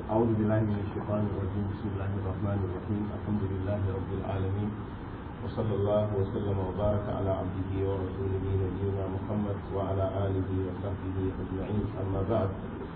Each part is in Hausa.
أعوذ بالله من الشيطان الرجيم بسم الله الرحمن الرحيم الحمد لله رب العالمين وصلى الله وسلم وبارك على عبده ورسوله نبينا محمد وعلى آله وصحبه أجمعين أما بعد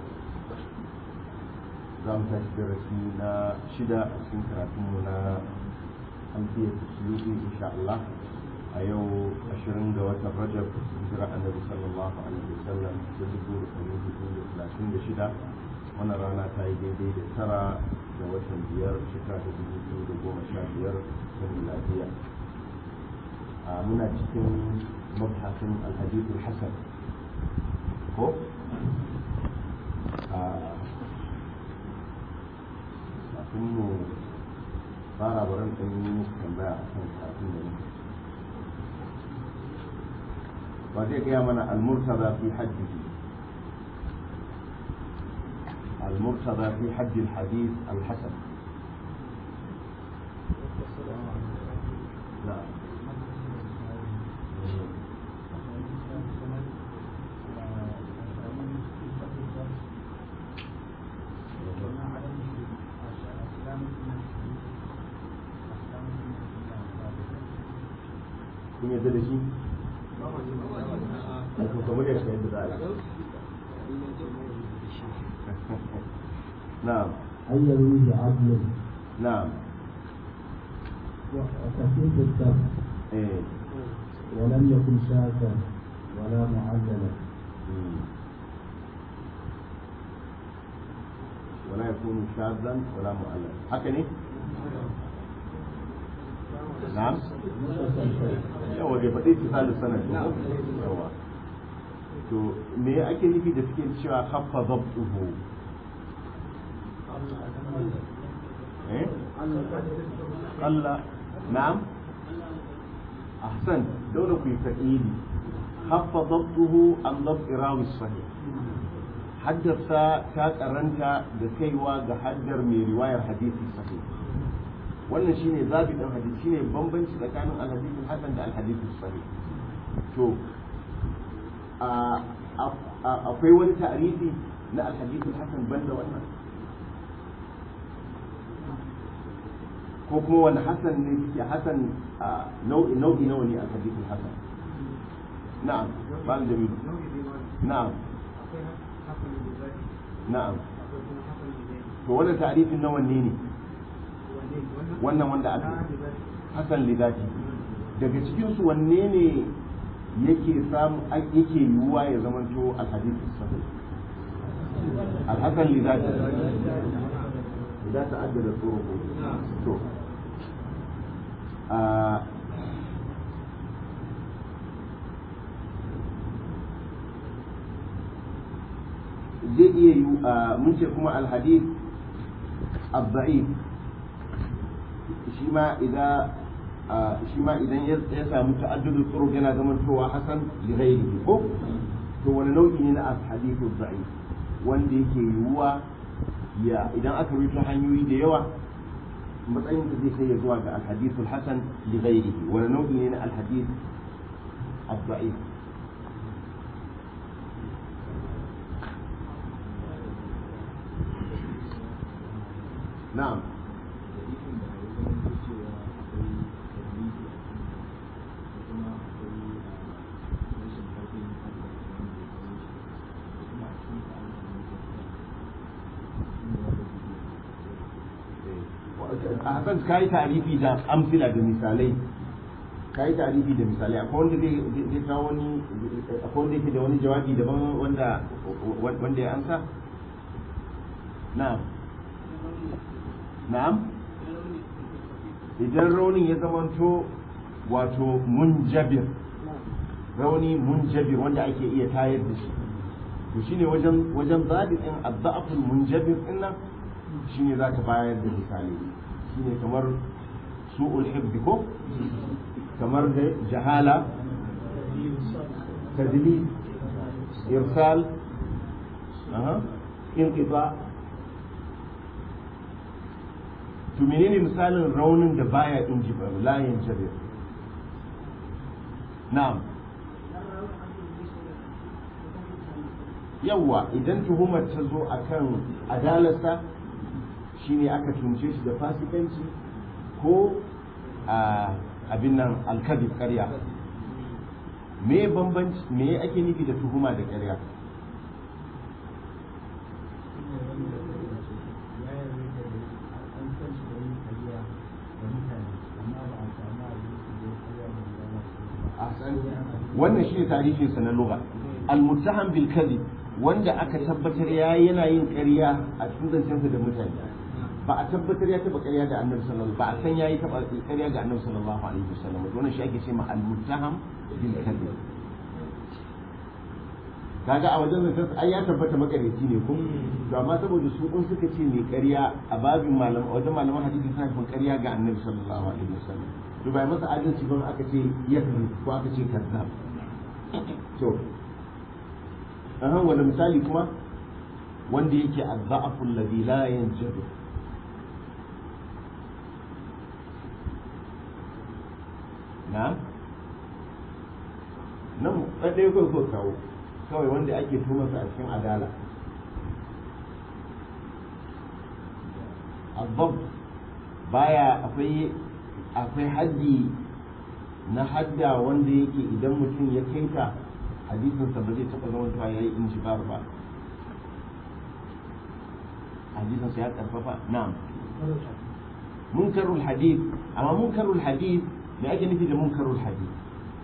زام درسي نا شدة أسين كراتمنا na أمثية السلوكي إن شاء الله أيو أشرين دوات الرجب هجرة النبي صلى الله عليه وسلم تذكر أمين بكل ثلاثين شدة wannan rana ta yi daidai da tara da watan biyar shekara ta dubu biyu da goma sha biyar ta miladiya a muna cikin mabhasin alhadithul hasan ko a kafin mu fara baran ɗan yi muku tambaya a kan kafin da muka ba zai gaya mana almurtaza fi hajjihi المرتضى في حد الحديث الحسن نعم kun yadda da shi? kamar yadda yadda za a yi نعم أن يرويه عدل نعم وخفيف الدم ايه ولم يكن شاذا ولا معللا مم. ولا يكون شاذا ولا مؤلفا هكذا نعم yawa bai faɗi tisalin sanad ba yawa to me ake nufi da suke cewa haffa zabtuhu eh Allah na'am ahsan dole ku yi fa'ili haffa zabtuhu an zabt irawi sahih haddarsa ta karanta da kaiwa ga haddar mai riwayar hadisi sahih wannan shine zabi dan hadisi shine bambanci tsakanin alhadith hasan da alhadith sahih to akwai wani ta'rifi na alhadith hasan banda wannan ko kuma wani hasan ne suke hasan nau'i nau'i nawa ne alhadith hasan na'am bal jamil na'am na'am to wannan ta'rifin na wanne ne wannan wanda aka hasan lidati daga cikin su wanne ne yake samu yake yiwuwa ya zamanto alhadith sahih alhasan lidati idan ta addada turuqu to a zai iya yi mun ce kuma alhadith الضعيف shi ma idan shi ma idan ya samu ta'addudu turuq yana zaman towa hasan li ghairihi ko to wani nau'i ne na hadithu da'if wanda yake yiwuwa ya idan aka rubuta hanyoyi da yawa matsayin da zai kai ya zuwa ga alhadithul hasan li ghairihi wani nau'i ne na alhadith ad-da'if na'am a hasan ka yi tarifi da amsila da misalai ka yi tarifi da misalai akwai wanda zai kawo wani akwai wanda yake da wani jawabi daban wanda wanda ya amsa na'am na'am idan raunin ya zamanto wato munjabir rauni munjabir wanda ake iya tayar da shi to shine wajen wajen zabi din adda'aful munjabir din nan shine zaka bayar da misali shine kamar su'ul hibbi ko kamar da jahala tadli irsal aha inqita to menene misalin raunin da baya inji ba layin jabir na'am yawwa idan tuhumar ta zo akan adalarsa shine aka tunce shi da fasikanci ko a abin nan alkadib ƙarya me bambanci me ake nufi da tuhuma da ƙarya wannan shi ne tarihin sa na lugha al-muttaham bil kadhib wanda aka tabbatar ya yana yin ƙarya a cikin zancensa da mutane ba a tabbatar ya taba ƙarya ga annabi sallallahu ba a san yayi taba ƙarya ga annabi sallallahu alaihi wasallam wannan shi ake ce ma al-muttaham bil kadhib kaga a wajen zancen ai ya tabbata makareci ne ko to amma saboda su kun suka ce mai ƙarya a babin malam a wajen malaman hadisi suna nufin ƙarya ga annabi sallallahu alaihi wasallam to bai masa adalci ba aka ce yakri ko aka ce kazzab to ahan wani misali kuma wanda yake azza'afu alladhi la yanjadu na nan ɗaya ko so kawo kawai wanda ake tumarsa a cikin adala abbab baya akwai akwai haddi na hadda wanda yake idan mutum ya kaita hadisinsa ba zai taɓa zama tuwa ya yi injibar ba hadisinsa ya karfafa na'am munkarul hadith amma munkarul hadith me ake nufi da munkarul hadith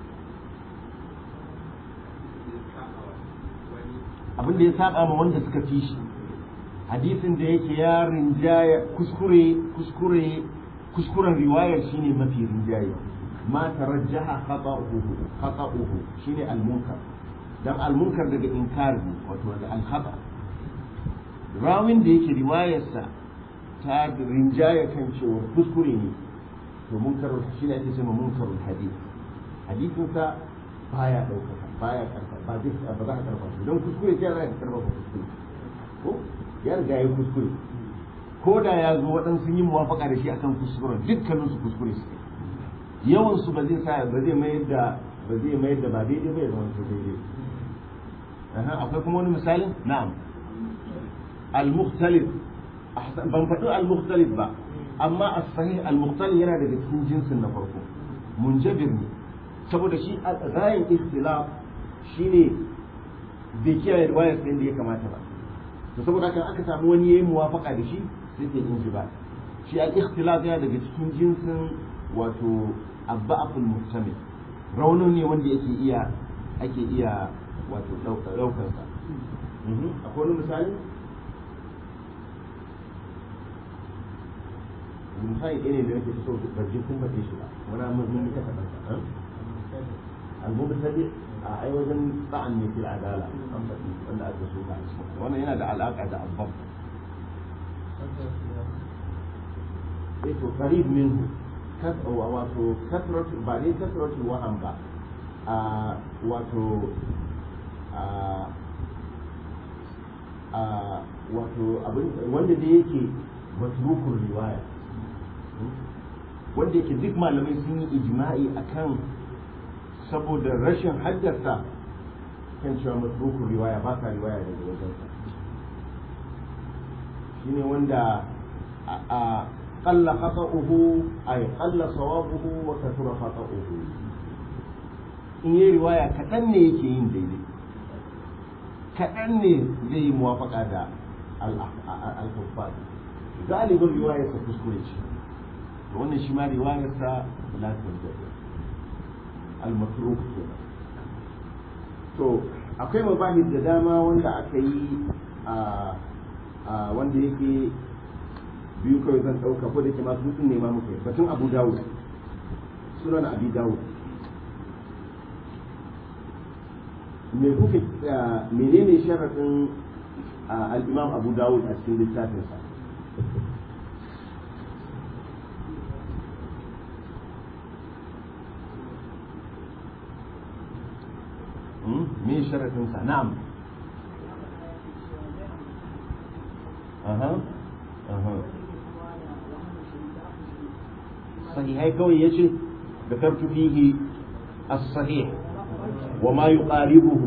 abin da ya saba ma wanda suka fi shi hadisin da yake ya rinjaya kuskure kuskure kuskuren riwayar shine mafi rinjaye ma tarajjaha khata'uhu khata'uhu shine al-munkar dan al-munkar daga inkar ne wato daga al-khata rawin da yake riwayarsa ta rinjaya kan cewa kuskure ne to munkar shine ake cewa munkarul hadith hadisin sa baya daukaka baya karfa ba zai ba za ka karfa shi don kuskure sai za ka karfa kuskure ko ya riga ya kuskure ko da ya zo waɗansu sun yi muwafaka da shi akan kuskuren dukkanin su kuskure su yawan su ba zai sa ba zai mayar da ba zai mayar da ba daidai ba ya zama to daidai akwai kuma wani misalin na'am al-mukhtalif ban faɗi al-mukhtalif ba amma as-sahih al-mukhtalif yana daga cikin jinsin na farko munjabir ne saboda shi rayin ikhtilaf shine bai kiyaye riwayar da ya kamata ba to saboda kan aka samu wani yayi muwafaka da shi sai ke yin ba shi al-ikhtilaf yana daga cikin jinsin wato abba'aful muhtamil raunin ne wanda yake iya ake iya wato daukar sa akwai wani misali misali ɗaya ne da nake so ban ji kun faɗe shi ba wani mun yi kasa ɗansa al-mubtadi a ai wajen ba'an ne fil adala an faɗi wanda aka so ka wannan yana da alaƙa da abbab eh to qarib minhu wato kasrat ba ne kasratul waham ba a wato a a wato abin wanda da yake matrukul riwaya wanda yake duk malamai sun yi ijma'i akan saboda rashin haddasa kan cewa matrukul riwaya ba ka riwaya daga wajensa shine wanda a qalla khata'uhu ay qalla sawabuhu wa kathura khata'uhu in yi riwaya kaɗan ne yake yin daidai kaɗan ne zai yi muwafaka da al-kuffar galibin riwayarsa kuskure ce wannan shi ma riwayarsa la tunjab al-matruk kenan to akwai mabahis da dama wanda aka yi a wanda yake biyu kawai zan ɗauka ko da ke masu hutun nema muka yi batun abu dawud sunan abi dawud me kuka menene sharaɗin al-imam abu dawud a cikin littafinsa me sharaɗinsa na'am aha aha sahihai kawai yace ذكرت فيه الصحيح وما يقاربه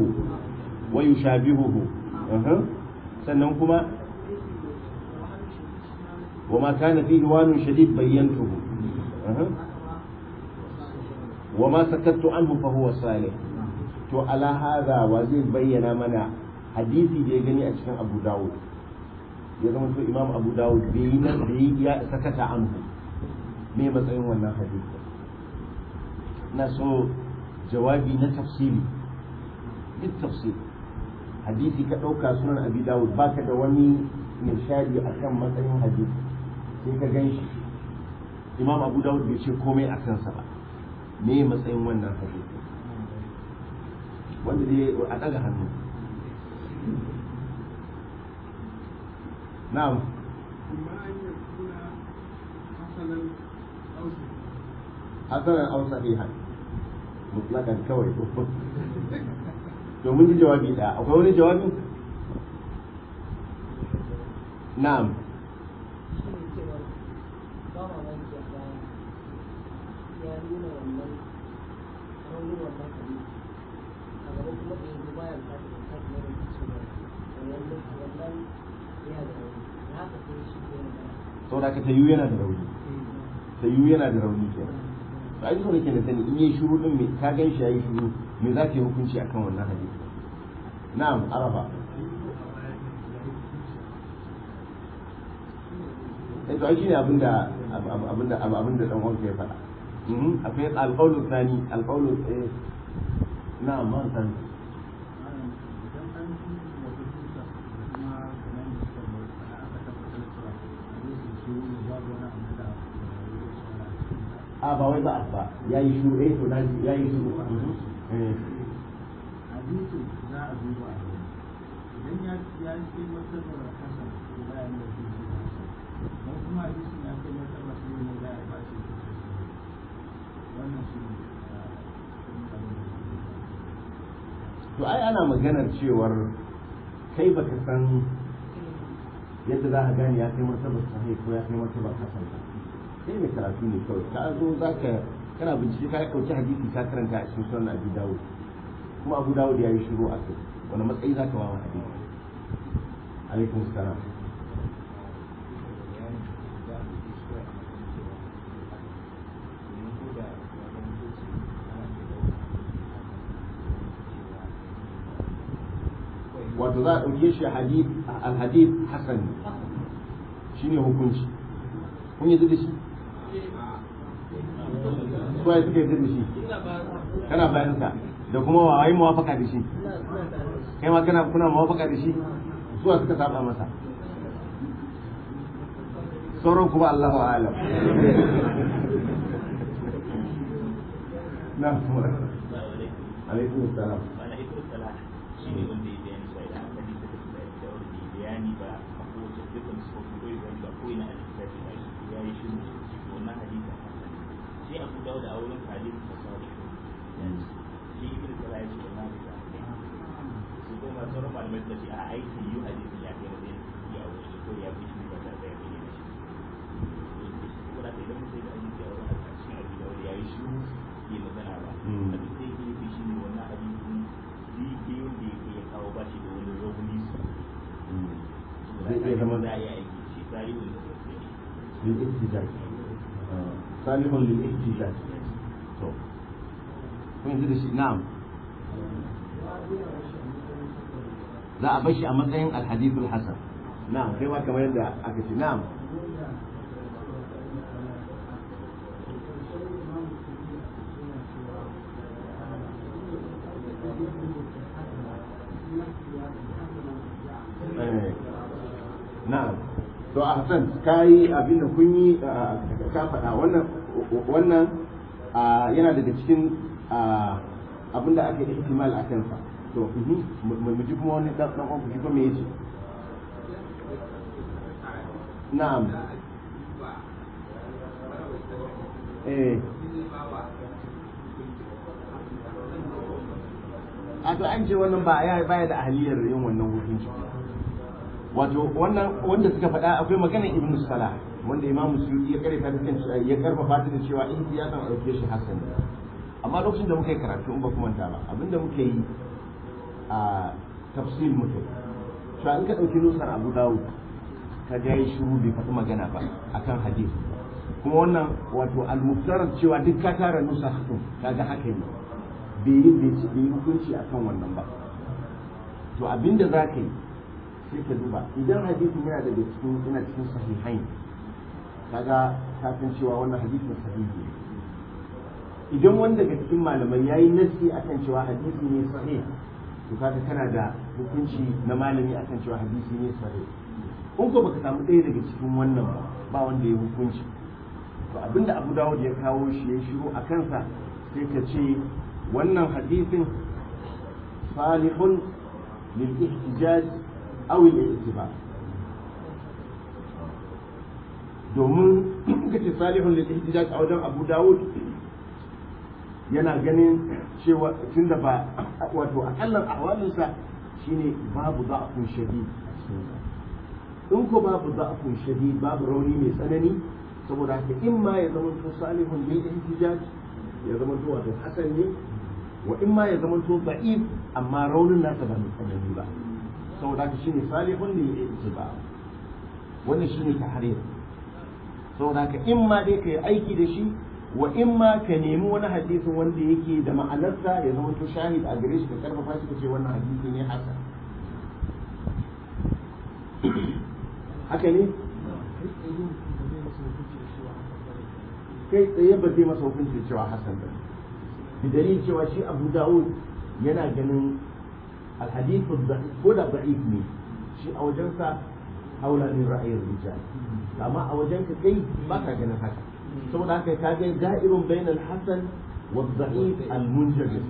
ويشابهه أه. sannan kuma وما كان فيه وان شديد بينته أه. وما سكت عنه فهو صالح to ala hada wa zai bayyana mana hadisi da ya gani a cikin abu dawud ya zama to imam abu dawud bai yi nan da ya sakata anhu me matsayin wannan hadisi na so jawabi na tafsiri duk tafsiri hadisi ka ɗauka sunan abi dawud baka da wani nishadi a kan matsayin hadisi sai ka gan shi imam abu dawud bai ce komai a kansa ba me matsayin wannan hadisi wanda dai a ɗaga hannu na'am hasanan aw sahihan mutlakan kawai to mun ji jawabi da akwai wani jawabi na'am saboda ka tayu yana da rauni tayu yana da rauni kenan to ai so nake da sani in yi shuru din me ka gan shi yayi shuru me za ka yi hukunci akan wannan hadisi na'am arafa eh to ai shine abinda abinda abinda dan uwanka ya faɗa akwai alqawlu thani alqawlu eh na'am man san a ba wai ba ba ya yi shuru eh to na ya yi shuru eh hadisi za a duba a gani idan ya ya ce martabar hasan to ba ya nuna shi ne hasan don kuma hadisi ya ce martabar shi ne za a ba shi wannan shi ne to ai ana maganar cewar kai baka san yadda za ka gane ya kai martabar sahih ko ya kai martabar hasan ba sai mai karatu ne kawai ka zo za ka kana bincike ka ɗauki hadisi ka karanta a cikin sunan abu dawud kuma abu dawud ya yi shiru a kai wani matsayi za ka ba wa hadisi alaikum salam wato za a ɗauke shi alhadith hasan shine hukunci kun yi da shi suwa ya suka yi da shi kana bayan sa da kuma wa yi mawafaka da shi kai ma kana kuna mawafaka da shi suwa suka saba masa sauran kuma Allahu alam na kuma alaikum salam wani ibn salah shi ne wanda ya bayani sai da aka nisa da da da wanda ya bayani ba a kowace dukkan su ko koyi bayani ba ko ina a littafi ba shi ya yi shiru wannan hadisin hasan sai abu dawud a wurin hadis da sahih shi ibn salah ya ce wannan hadisi su ko ma sauran malamai suka ce a aiki yi hadisin ya kai matsayin ya wuce ko ya fi shi ba tare da ya bayyana shi ko da idan mutum ya hadisi a wurin a cikin abu dawud ya yi shiru bai magana ba abin da yake nufi shi ne wannan hadisin zai wanda yake ya kawo ba shi da wani rauni su zai iya zama za a yi aiki shi tarihin da sosai للاحتجاج صالح للاحتجاج to kun ji da shi na'am za a bashi a matsayin alhadithul hasan na'am kai ma kamar yadda aka ce na'am Eh, na'am to a hasan kai abin da kun yi ka faɗa wannan wannan yana daga cikin abin da aka yi ihtimal a kansa to mu ji kuma wani dan dan ku shi kuma me yace na'am eh a to an ce wannan ba ya baya da ahliyar yin wannan hukunci wato wannan wanda suka faɗa akwai magana ibnu salah wanda imamu suyuti ya karanta da kan ya karfafa ta da cewa in ya san dauke shi hasan amma lokacin da muka yi karatu in ba kuma manta ba abinda muka yi a tafsir muka yi cewa in ka dauki nusar abu dawud ka ga yi shiru bai faɗi magana ba akan hadith kuma wannan wato al-muftarar cewa duk ka tara nusa din kaga haka ne bai yi bai ci bai yi hukunci akan wannan ba to abinda za ka yi sai ka duba idan hadisin yana daga cikin yana cikin sahihain kaga ka san cewa wannan hadisin sahihi ne idan wani daga cikin malamai yayi nassi akan cewa hadisi ne sahih to kaga kana da hukunci na malami akan cewa hadisi ne sahih in ko baka samu ɗaya daga cikin wannan ba ba wanda ya hukunci to abinda Abu Dawud ya kawo shi ya shiru a kansa sai ka ce wannan hadisin salihun lil ihtijaj aw al i'tibar domin ka ce salihun lil ihtijaj a wajen Abu Dawud yana ganin cewa tunda ba wato akallan ahwalinsa shine babu da'afun shadid a cikin in ko babu da'afun shadid babu rauni mai tsanani saboda haka in ma ya zama to salihun lil ihtijaj ya zama to wato hasan ne wa in ma ya zama to da'if amma raunin nasa ba mai tsanani ba saboda haka shine salihun lil ihtiba wannan shine tahrir saboda haka in ma dai kai aiki da shi wa in ma ka nemi wani hadisin wanda yake da ma'anarsa ya zama to shahid a gare shi ka karfafa shi ka ce wannan hadisi ne hasan haka ne kai tsaye ba zai masa hukunci cewa hasan ba bi dalil cewa shi abu dawud yana ganin alhadithu ko da da'if ne shi a wajensa haula min ra'ayin rijal amma a wajenka kai ba ka ganin haka saboda haka ka ga da'irun bainal hasan wa da'if al munjabir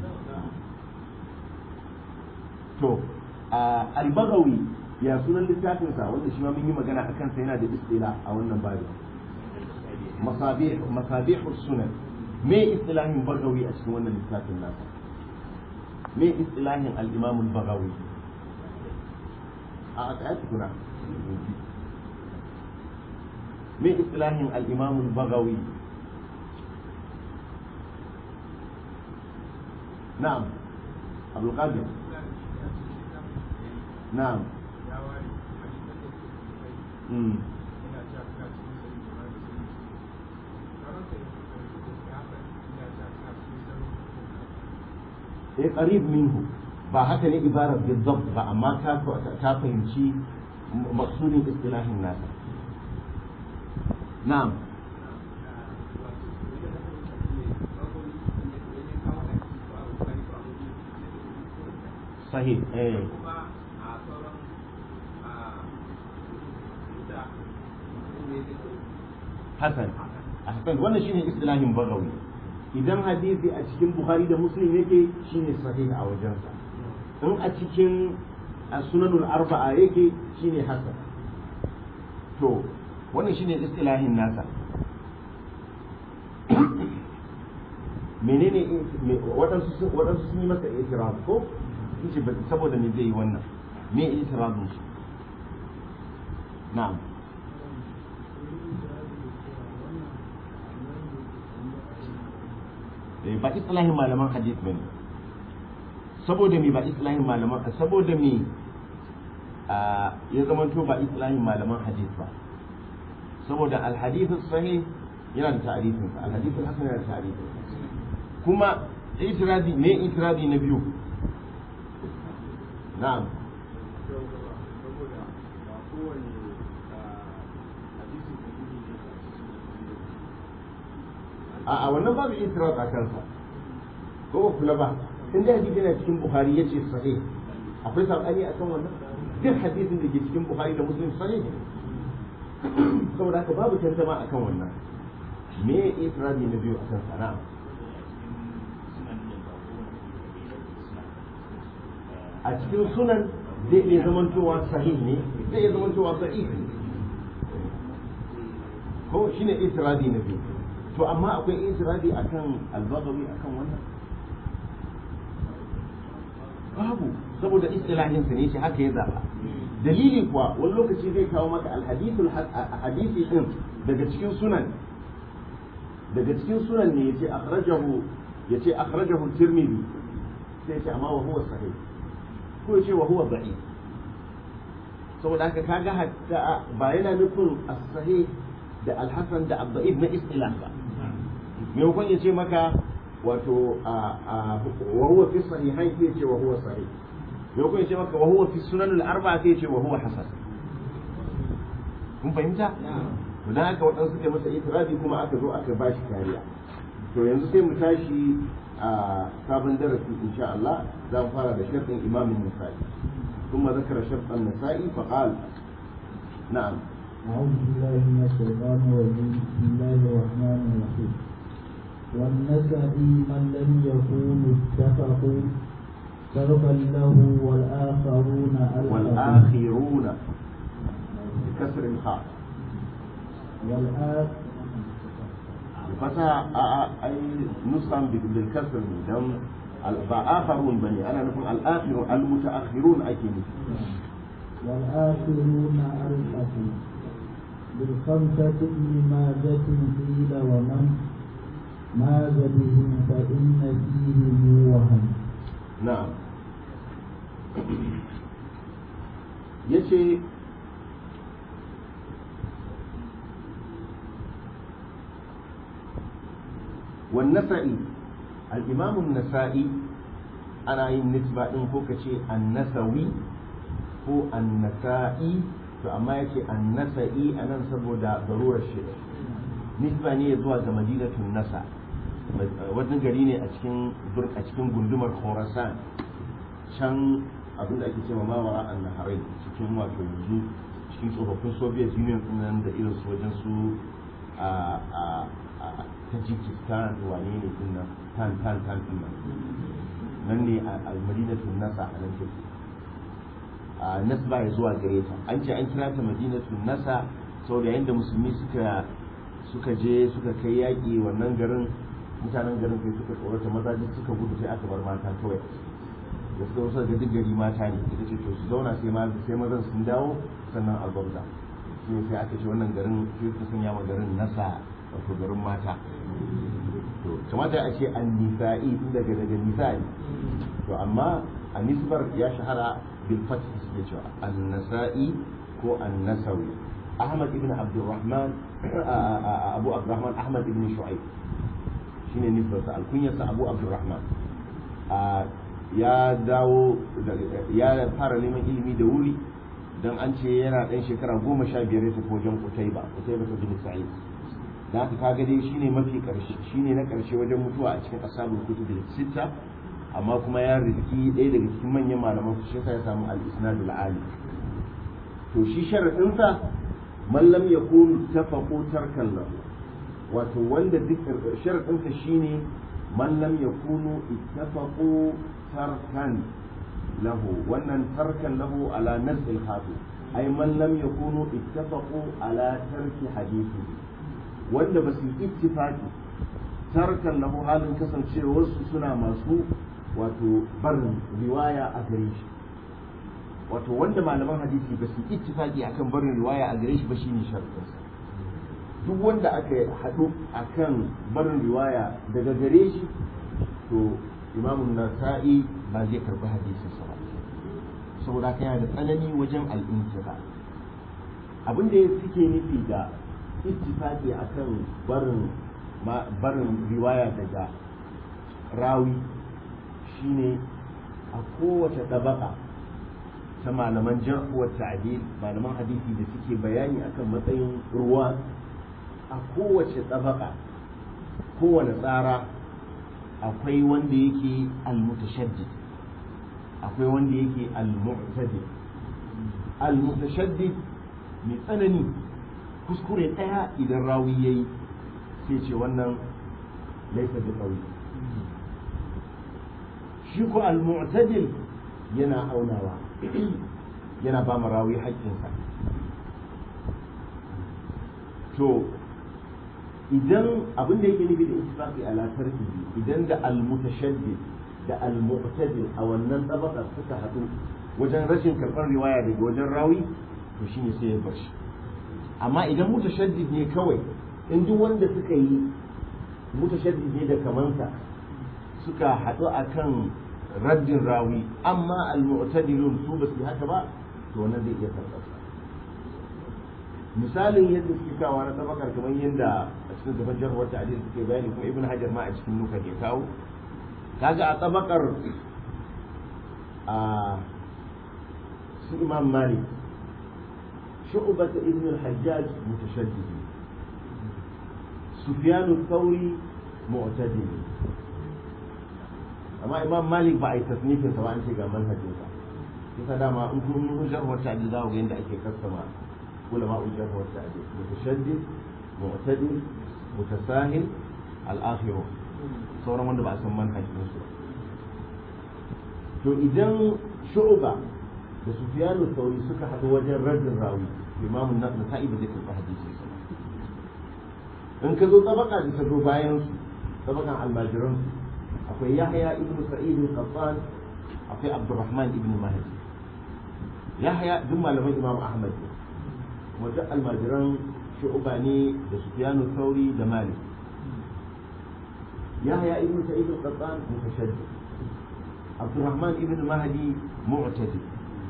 to al-baghawi ya sunan littafin sa wanda shi ma mun yi magana akan sa yana da istila a wannan babu masabih masabih sunan me istilahin bagawi a cikin wannan littafin nasa me istilahin al-imam al-baghawi a tsaya tukuna me istilahin al-imam al-baghawi na'am abdul qadir na'am mm eh qarib minhu ba haka ne ibarar bidabt ba amma ka ka fahimci maqsudin istilahin nasa na'am sahih eh hasan hasan wannan shine istilahin bagawi idan hadisi a cikin bukhari da muslim yake shine sahih a wajensa in a cikin sunanul arba'a yake shine hasan to wannan shine istilahin nasa menene waɗansu waɗansu sun yi masa itiraf ko yace ba saboda me zai yi wannan me itirafin shi na'am ba islahin malaman hadith ba ne saboda me ba islahin malaman saboda me ya zama to ba islahin malaman hadith ba saboda alhadith sahih yana da ta'arifin sa alhadith hasan yana da ta'arifin kuma itiradi me itiradi na biyu na'am a wannan babu itiraz a kansa ko ba kula ba in da hadisi yana cikin buhari yace sahih akwai sabani akan wannan duk hadisin da ke cikin buhari da muslim sahih saboda haka babu tantama akan wannan me itirazi na biyu akan sana'a a cikin sunan zai iya zamantowa sahih ne zai iya zamantowa sahih ne ko shine itirazi na biyu to amma akwai itirazi akan albagawi akan wannan babu saboda istilahin sa ne shi haka ya zaba dalili kuwa wani lokaci zai kawo maka alhadithul hadisi din daga cikin sunan daga cikin sunan ne yace akhrajahu yace akhrajahu tirmidhi sai yace amma wa huwa sahih ko yace wa huwa da'if saboda haka kaga hatta ba yana nufin as-sahih da al-hasan da ad-da'if na istilah ba maimakon ya ce maka wato wa huwa fi sahihain sai ya ce wa huwa sahih maimakon ya ce maka wa huwa fi sunan al-arba'a sai ya ce wa huwa hasan kun fahimta to dan haka waɗansu suka masa itirafi kuma aka zo aka ba shi kariya to yanzu sai mu tashi a sabon darasi insha Allah za mu fara da sharɗin imamin nasa'i ثم ذكر شرط النسائي فقال نعم أعوذ بالله من الشيطان الرجيم بسم الله الرحمن الرحيم والنسائي من لم يكونوا اتفقوا سببا له والآخرون ألحقوا والآخرون بكسر الخاء والآخ فتح أي نسخة بالكسر دم فآخرون بني أنا نقول الآخر المتأخرون أكيد والآخرون ألحقوا بالخمسة لماذة قيل ومن ماذ بهم فإن فيهم وهم نعم yace والنسائي الإمام النسائي أنا yin nisba ɗin ko ka ce annasawi ko annasai to amma yace annasa'i a nan saboda garurar shi nisba ne zuwa ga madinatun nasa wani gari ne a cikin a cikin gundumar khorasan can abin da ake cewa mawara an naharai cikin wato yanzu cikin tsofaffin soviet union nan da irin su wajen su a tajikistan wane ne din nan tan tan tan din nan nan ne a madinatun nasa a nan take a nasba ya zuwa gare ta an ce an kira ta madinatun nasa saboda yadda musulmi suka suka je suka kai yaƙi wannan garin mutanen garin kai suka tsorata maza duk suka gudu sai aka bar mata kawai da suka wasu ga duk gari mata ne ita ce to su zauna sai ma sai mazan sun dawo sannan a gwamza shi sai aka ce wannan garin sai su sanya ma garin nasa wato garin mata to kamata a ce an nisa'i tun daga daga nisa'i to amma a nisbar ya shahara bil fath suke cewa an nasa'i ko an nasawi ahmad ibn abdurrahman abu abdurrahman ahmad ibn shu'aib shine nisbarsa alkunyarsa abu abdurrahman ya dawo ya fara neman ilimi da wuri don an ce yana ɗan shekara goma sha biyar ya tafi wajen kutaiba kutaiba ta bin sa'id da haka kaga dai shine mafi karshe shine na karshe wajen mutuwa a cikin ashabul kutub sitta amma kuma ya rizki ɗaya daga cikin manyan malaman su shi ya samu al-isnadul ali to shi sharadin sa man lam yakun tafaqu tarkan lahu wato wanda duk sharadin sa shine man lam yakunu ittafaqu tarkan lahu wannan tarkan lahu ala nazil khatu ay man lam yakunu ittafaqu ala tarki hadithihi wanda ba su yi ittifaki tarkan lahu halin kasancewarsu suna masu wato barin riwaya a gare shi wato wanda malaman hadisi ba su yi ittifaki akan barin riwaya a gare shi ba shine sharadinsa duk wanda aka haɗu akan barin riwaya daga gare shi to imamun nasa'i ba zai karɓi hadisinsa ba saboda haka yana da tsanani wajen al'intiba abin da suke nufi da ittifaqi akan barin barin riwaya daga rawi shine a kowace ɗabaka ta malaman jarh wa ta'dil malaman hadisi da suke bayani akan matsayin ruwa a kowace ɗabaka kowane tsara akwai wanda yake al-mutashaddid akwai wanda yake al-mu'tadil al-mutashaddid mai tsanani kuskure ɗaya idan rawi ya yi sai ce wannan laisa da ƙauye shi ko al-mu'tadil yana aunawa yana ba rawi haƙƙinsa to idan abin da yake nufi da ittifaqi ala tarkihi idan da al-mutashaddid da al-mu'tadil a wannan tabaka suka haɗu wajen rashin karɓar riwaya daga wajen rawi to shine sai ya bar shi amma idan mutashaddid ne kawai in duk wanda suka yi mutashaddid ne da kamansa suka haɗu akan raddin rawi amma al-mu'tadilun su ba su haka ba to wannan zai iya karɓar misalin yadda suke kawo na tabakar kamar yadda a cikin gaban jarhuwar ta'adil suke bayani kuma ibn hajar ma a cikin nuka ke kawo kaga a tabakar a su imam malik shu'bat ibn al-hajjaj mutashaddid sufyan al-thawri mu'tadil amma imam malik ba a yi tasnifin sa ba an ce ga manhajin sa kisa dama in kun yi jarhuwar ta'adil za ku ga yadda ake kassama علماء الجرح والتعديل متشدد معتدل متساهل الآخرون sauran wanda ba a san manhajin su to idan shu'ba da sufyanu sauri suka haɗu wajen raddin rawi imamun na nasa'i ba zai karɓi hadisi in ka zo tabaka da ta zo bayan su tabakan almajiran su akwai yahya ibn sa'id al-qattan akwai abdurrahman ibn mahdi yahya duk malaman imam ahmad ne wajen almajiran shu'uba ne da sufyanu sauri da malik yahya ibn sa'id al-qattan mutashaddid abdurrahman ibn mahdi mu'tadi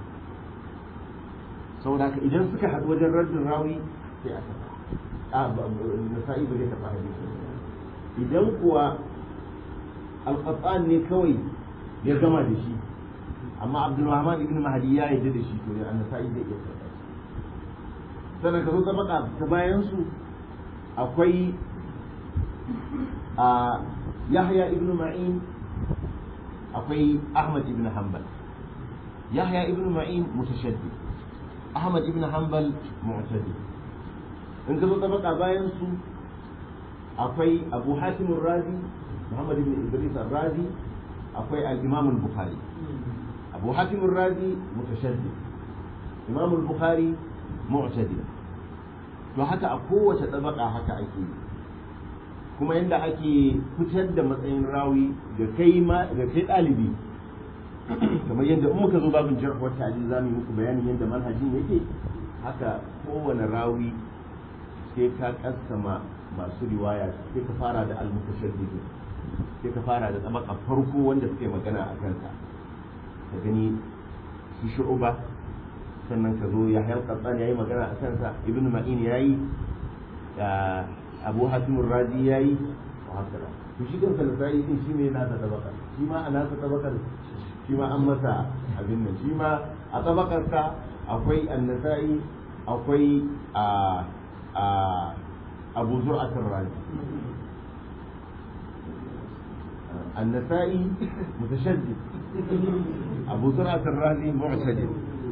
saboda haka idan suka haɗu wajen raddin rawi sai a tafa nasa'i ba zai tafa hadisi idan kuwa al-qattan ne kawai ya gama da shi amma abdurrahman ibn mahdi ya yarda da shi to an nasa'i zai iya tafa sannan ka zo ta baka ta bayan su akwai a yahya ibn ma'in akwai ahmad ibn hanbal yahya ibn ma'in mutashaddid ahmad ibn hanbal mu'tadi in ka zo ta baka bayan su akwai abu hatim razi muhammad ibn idris razi akwai al-imam al-bukhari abu hatim razi mutashaddid imam al-bukhari mu'tadi to haka a kowace tabaka haka ake kuma yadda ake fitar da matsayin rawi ga kai ma ga kai dalibi kamar yadda in muka zo babin jarh wa ta'dil zamu yi muku bayanin yadda manhajin yake haka kowane rawi sai ka kassama masu riwaya sai ka fara da al-mutashaddid sai ka fara da tabaka farko wanda suke magana a kansa ka gani su shu'uba sannan ka zo ya hayar katsan ya yi magana a kansa ibn ma'in ya yi abu hatimun razi ya yi wa haka to shi kansa da sa'i din shi ne nasa tabakar shi ma a nasa tabakar shi ma an masa abin nan shi ma a tabakarsa akwai annasa'i akwai a a abu zur'atul razi النسائي متشدد أبو زرعة الرازي معتدل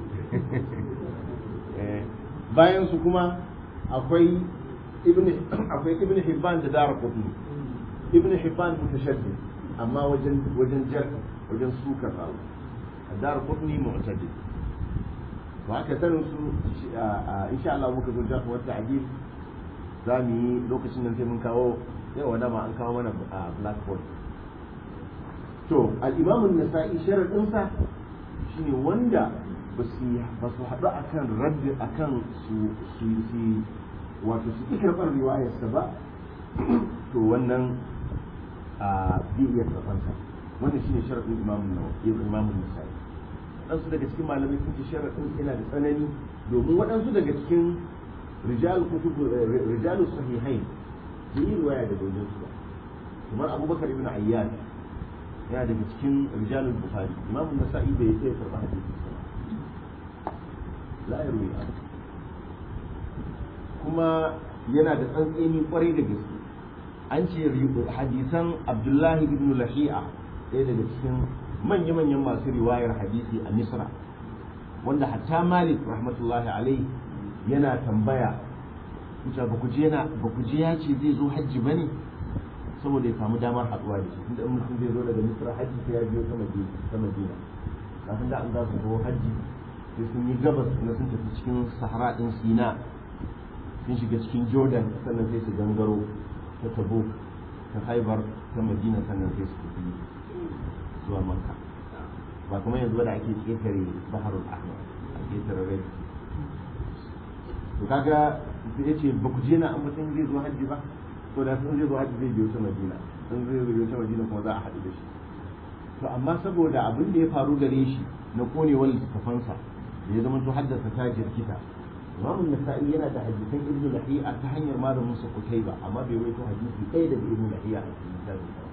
bayan su kuma akwai ibn akwai ibn hibban da dara qutni ibn hibban mutashaddid amma wajen wajen jar wajen suka rawu dara qutni mu'tadid to haka sanin su insha Allah muka zo jafa wata hadith za mu yi lokacin nan sai mun kawo yawa dama an kawo mana blackboard to al-imam an-nasa'i sharadin sa shine wanda ba su haɗu a kan raddi a kan su su wato su karɓar riwayarsa ba to wannan a zai iya karɓarsa wannan shine sharaɗin imamun nawawi imamun nasa'i waɗansu daga cikin malamai sun ce sharaɗin yana da tsanani domin waɗansu daga cikin rijal kutub rijalu sahihain bai yi riwaya daga wajen su ba kamar abubakar ibn ayyan yana daga cikin rijalul bukhari imamun nasa'i bai sai karɓa hadisi ba la yarwi kuma yana da tsantseni kwarai da gaske an ce hadisan abdullahi ibn lahi'a ɗaya daga cikin manya-manyan masu riwayar hadisi a misra wanda hatta malik rahmatullahi alai yana tambaya kusa ba ku je ya ce zai zo hajji ba ne saboda ya samu damar haɗuwa da shi tunda in mutum zai zo daga misra hajji sai ya biyo ta madina kafin da an za su zo hajji sai sun yi gabas na sun tafi cikin sahara ɗin sina sun shiga cikin jordan sannan sai su gangaro ta tabo ta haibar ta madina sannan sai su tafi zuwa makka ba kuma yanzu da ake ƙetare baharul ahmar a ƙetare rai to kaga ya ce ba ku je na an mutum zai zo hajji ba to da sun zai zo hajji zai biyo ta madina sun zai biyo ta madina kuma za a haɗu da shi to amma saboda abin da ya faru gare shi na konewar littattafansa da ya zama to haddasa ta jirkita imamun nasa'i yana da hadisan ibnu lahiya ta hanyar malamin sa kutaiba amma bai waito hadisi ɗaya daga ibnu lahiya a cikin littafin sa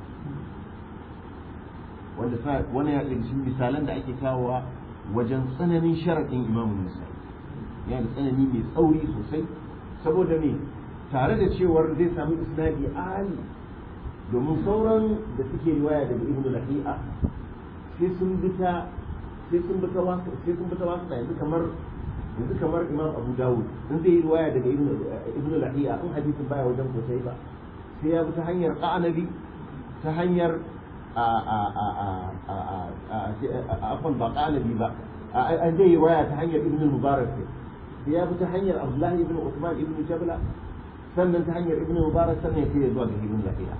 wanda sa wani ya daga cikin misalan da ake kawowa wajen tsananin sharaɗin imamun nasa'i yana da tsanani mai tsauri sosai saboda me tare da cewar zai samu isnadi ali domin sauran da suke riwaya daga ibnu lahiya sai sun bi ta sai sun bi ta wasu sai sun bi ta wasu yanzu kamar yanzu kamar imam abu dawud in zai yi riwaya daga ibn lahiya in hadisin baya wajen sosai ba sai ya bi ta hanyar qanabi ta hanyar afwan ba qanabi ba an zai yi riwaya ta hanyar ibn mubarak sai ya bi ta hanyar abdullahi ibn usman ibn jabla sannan ta hanyar ibn mubarak sannan ya kai zuwa ga ibn lahiya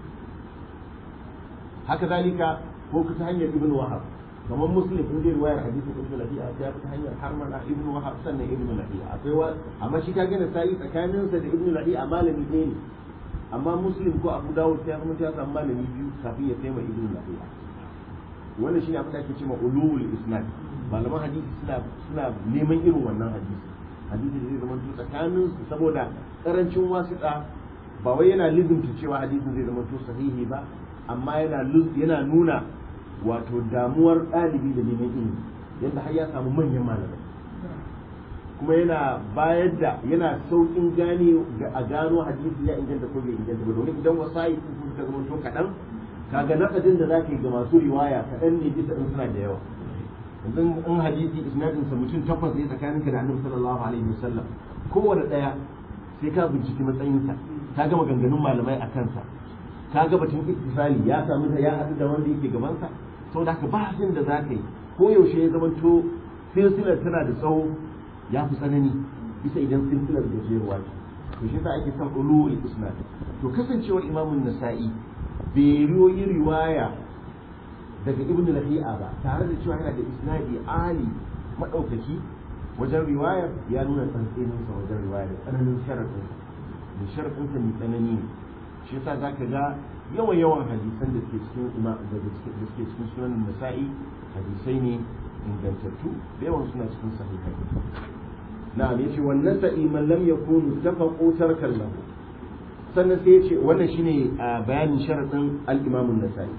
haka zalika ko ta hanyar ibn wahab kamar muslim in zai ruwayar hadisin ibnu lahiya sai ya fita hanyar harmana ibnu wahab sannan ibnu lahiya akwai wa amma shi ka gane sai tsakanin sa da ibnu lahiya malami ɗaya ne amma muslim ko abu dawud sai kuma ya samu malami biyu kafin ya kai ma ibnu lahiya wannan shine abin da ake cewa ulul isnad malaman hadisi suna suna neman irin wannan hadisi hadisi da zai zama tsakanin su saboda karancin wasiƙa ba wai yana lizumta cewa hadisin zai zama to sahihi ba amma yana yana nuna wato damuwar ɗalibi da neman ilimi yadda har ya samu manyan malamai kuma yana bayar da yana sauƙin gane a gano hadisi ya inganta ko bai inganta ba domin idan wasa'i sun suka zama to kaɗan kaga nakadin da zaka yi ga masu riwaya kaɗan ne bisa in suna da yawa yanzu in hadisi isnadin sa mutum takwas ne tsakaninka da annabi sallallahu alaihi wasallam kowane ɗaya sai ka binciki matsayinsa ka ga maganganun malamai a kansa ka ga batun ittifali ya samu ya haɗu da wanda yake gabansa sau da haka bahasin da za ka yi ko yaushe ya zamanto silsilar tana da tsawo ya fi tsanani bisa idan silsilar da jeruwa ce to shi sa ake son ulul isnad to kasancewar imamun nasa'i bai riyoyi riwaya daga ibn lahi'a ba tare da cewa yana da isnadi ali madaukaki wajen riwayar ya nuna tsantseninsa wajen riwaya da tsananin sharaɗinsa da sharaɗinsa mai tsanani ne shi yasa zaka ga yawan yawan hadisan da suke cikin ima da suke cikin sunan nasa'i hadisai ne ingantattu da yawan suna cikin sahihai na'am yace wannan sa'i man lam yakun tafaqu tarkan lahu sannan sai yace wannan shine bayanin sharadin al-imam an-nasa'i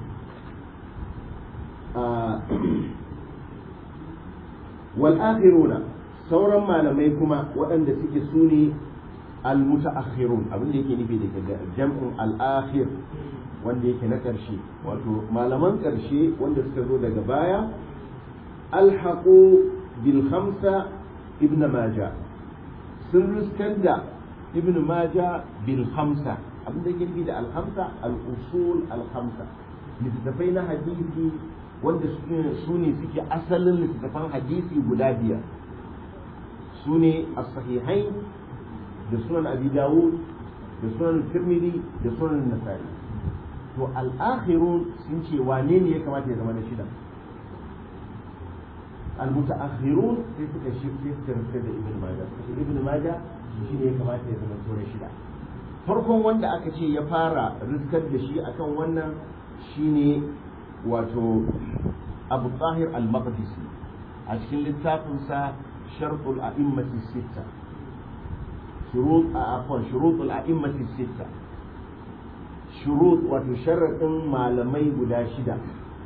wal akhiruna sauran malamai kuma waɗanda suke sune al-mutaakhirun abin da yake nufi da jam'un al-akhir wanda yake na ƙarshe wato malaman ƙarshe wanda suka zo daga baya alhaqu bil khamsa ibn maja sun riskar da ibn maja bil khamsa abin da yake nufi da al khamsa al usul al khamsa littattafai na hadisi wanda su ne suke asalin littattafan hadisi guda biyar su ne as-sahihain da sunan abi dawud da sunan tirmidhi da sunan nasa'i to al-akhirun sun ce wane ne ya kamata ya zama na shida al-mutaakhirun sai suka shi sai suka rufe da ibn majah sai ibn majah shi ne ya kamata ya zama na shida farkon wanda aka ce ya fara riskar da shi akan wannan shine wato abu tahir al-maqdisi a cikin littafinsa shartul a'immati sitta شروط عفوا شروط الأئمة الستة شروط وتشرط malamai guda shida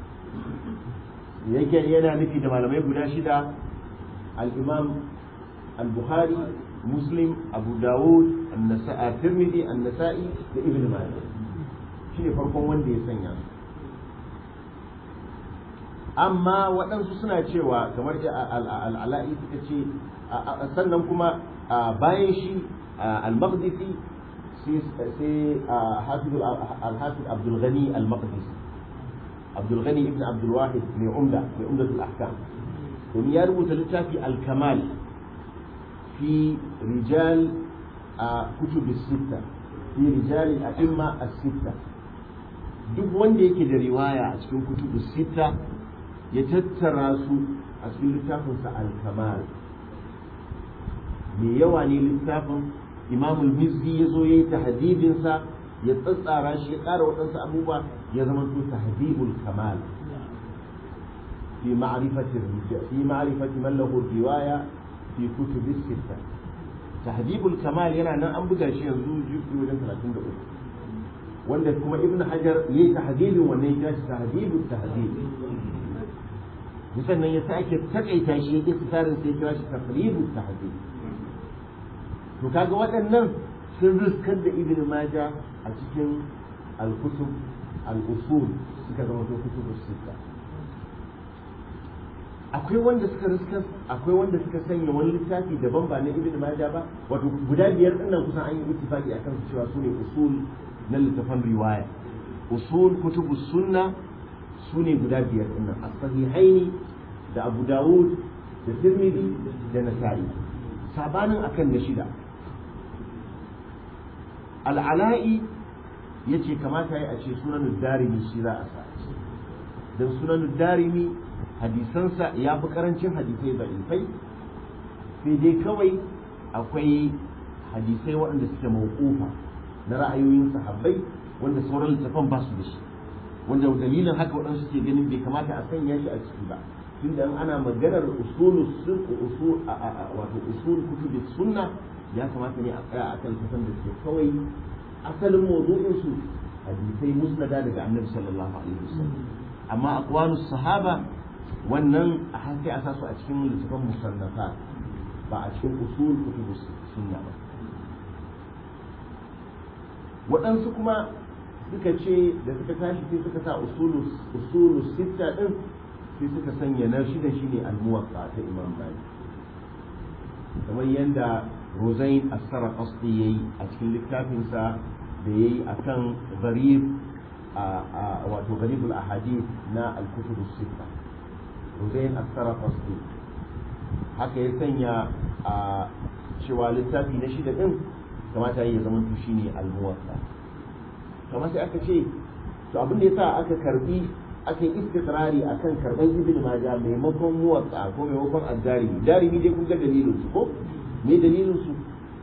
yake yana nufi da malamai guda shida al-imam al-bukhari muslim abu dawud an-nasa'i tirmidhi an-nasa'i da ibn majah shine farkon wanda ya sanya su amma waɗansu suna cewa kamar al'ala'i suka ce sannan kuma bayan shi al-maqdisi sai al-hafiz abdul ghani al-maqdisi abdul ghani ibn abdul wahid mai umda mai umdatul ahkam domin ya rubuta littafi al-kamal fi rijal kutub sitta fi rijal al-a'imma as-sitta duk wanda yake da riwaya a cikin kutubu sitta ya tattara su a cikin littafinsa al-kamal mai yawa ne littafin imamul mizzi ya zo ya yi tahdibinsa ya tsatsara shi ya ƙara waɗansu abubuwa ya zama to tahdibul kamal في معرفة الرجال في معرفة من له الرواية في كتب الستة تهذيب الكمال yana nan an buga shi yanzu jufi wajen 33 wanda kuma ibn hajar yayi tahdibin wannan ya shi tahdibut tahdib sannan ya sake takaita shi yake tsarin sai kira shi taqribut tahdib to kaga waɗannan sun riskar da ibn majah a cikin al-kutub al-usul suka zama to kutubus sittah akwai wanda suka riska akwai wanda suka sanya wani littafi daban ba na ibn majah ba wato guda biyar din nan kusan an yi ittifaqi akan su cewa sune usul na littafan riwaya usul kutubu sunna sune guda biyar din nan as-sahihaini da abu dawud da tirmidhi da nasa'i sabanin akan na shida al-ala'i yace kamata ya a ce sunan darimi shi za a sa dan sunan darimi hadisansa ya fi karancin hadisai da'ifai sai dai kawai akwai hadisai waɗanda suke mawqufa na ra'ayoyin sahabbai wanda sauran littafan ba su da shi wanda dalilin haka waɗansu suke ganin bai kamata a sanya shi a ciki ba tunda in ana maganar usulu sun usul wato usul kutubi sunna ya kamata ne a tsaya akan littafan da suke kawai asalin mawdu'in su hadisai musnada daga annabi sallallahu alaihi wasallam amma aqwalus sahaba wannan a sai a sa su a cikin littafin musannafa ba a cikin usul kutubu sunna ba waɗansu kuma suka ce da suka tashi sai suka sa usulu usulu sitta din sai suka sanya na shida shine al-muwatta ta imam malik kamar yadda rozain as-sarqasti yayi a cikin littafinsa da yayi akan gharib a wato gharibul ahadith na al-kutub as-sitta Hussein Astarafasti haka ya sanya a cewa littafi na shida din kamata ya zama to shine al-muwatta kamar sai aka ce to abin da yasa aka karbi aka yi istiqrari akan karban ibn majah maimakon muwatta ko maimakon ad-darimi darimi dai kun ga dalilin su ko me dalilin su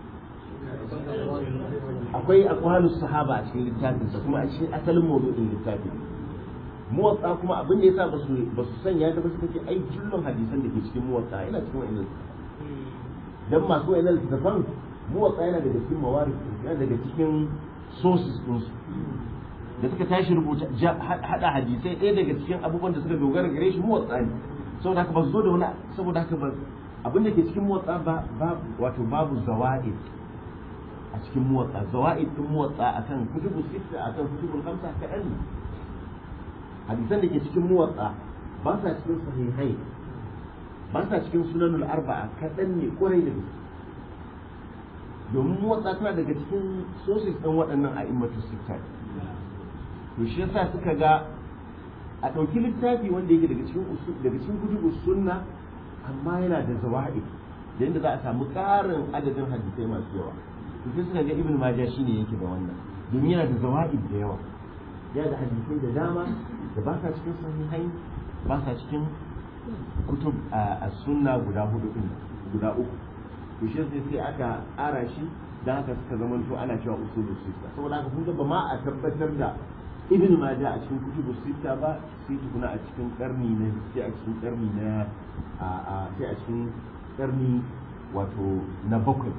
akwai aqwalus sahaba a cikin littafin sa kuma a cikin asalin mawdu'in littafin muwatsa kuma abin da yasa ba su ba su sanya ta ba suka ce ai jullun hadisan da ke cikin muwatsa yana cikin wa'annan dan masu wa'annan littafan muwatsa yana daga cikin mawari yana daga cikin sources din su da suka tashi rubuta hada hadisai ɗaya daga cikin abubuwan da suka dogara gare shi muwatsa ne saboda haka ba su zo da wani saboda haka ba abin da ke cikin muwatsa ba wato babu zawa'id a cikin muwatsa zawa'id din muwatsa akan kutubu sitta akan kutubul khamsa kaɗan ne hadisan da ke cikin muwatsa ba sa cikin sahihai ba sa cikin sunanul arba'a kaɗan ne kwarai da gaske domin muwatsa tana daga cikin sosis ɗin waɗannan a immatu sitta to shi yasa suka ga a ɗauki littafi wanda yake daga cikin daga cikin kutubu sunna amma yana da zawa'id da yadda za a samu ƙarin adadin hadisai masu yawa to sai suka ga ibn majah shine yake da wannan domin yana da zawa'id da yawa yana da hadisai da dama da ba sa cikin sahihai ba sa cikin kutub a sunna guda hudu din guda uku to shi sai sai aka ƙara shi dan haka suka zama to ana cewa usulu sita saboda haka kun ga ba ma a tabbatar da ibn majah a cikin kutubu sita ba sai tukuna a cikin karni na sai a cikin karni na a sai a cikin karni wato na bakwai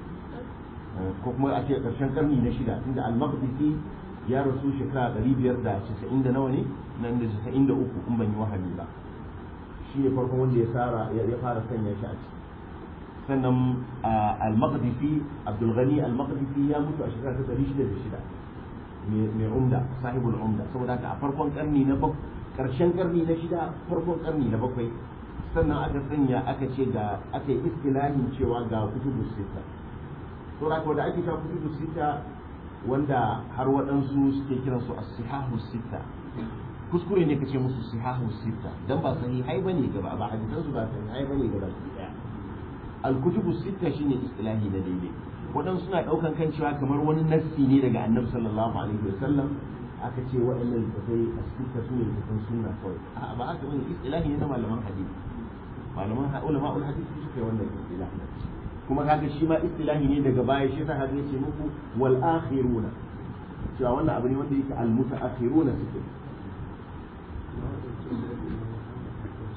ko kuma a ce karshen karni na shida tunda al-maqdisi ya rasu shekara ɗari biyar da casa'in da nawa ne nan da casa'in da uku in ban yi wahali ba shi ne farkon wanda ya fara ya fara sanya shi a ciki sannan al-maqdisi abdul ghani al-maqdisi ya mutu a shekara ta ɗari shida da shida mai umda sahibul umda saboda haka a farkon karni na bakwai karshen karni na shida farkon karni na bakwai sannan aka sanya aka ce ga aka yi istilahin cewa ga kutubu sita saboda haka da ake cewa kutubu sita wanda har waɗansu suke kiran su as-sihahu sita kuskure ne kace musu sihahu sita dan ba sahihai bane gaba ba hadisan su ba sahihai bane gaba ɗaya al-kutubu sita shine istilahi na daidai waɗansu suna ɗaukan kan cewa kamar wani nassi ne daga annabi sallallahu alaihi wasallam aka ce waɗannan littafai a sita su ne littafan sunna kawai a'a ba haka bane istilahi ne na malaman hadisi malaman ulama ul hadisi suka yi wannan istilahi kuma kaga shi ma istilahi ne daga baya shi yasa hadisi ce muku wal akhiruna cewa wannan abu ne wanda yake al mutaakhiruna suke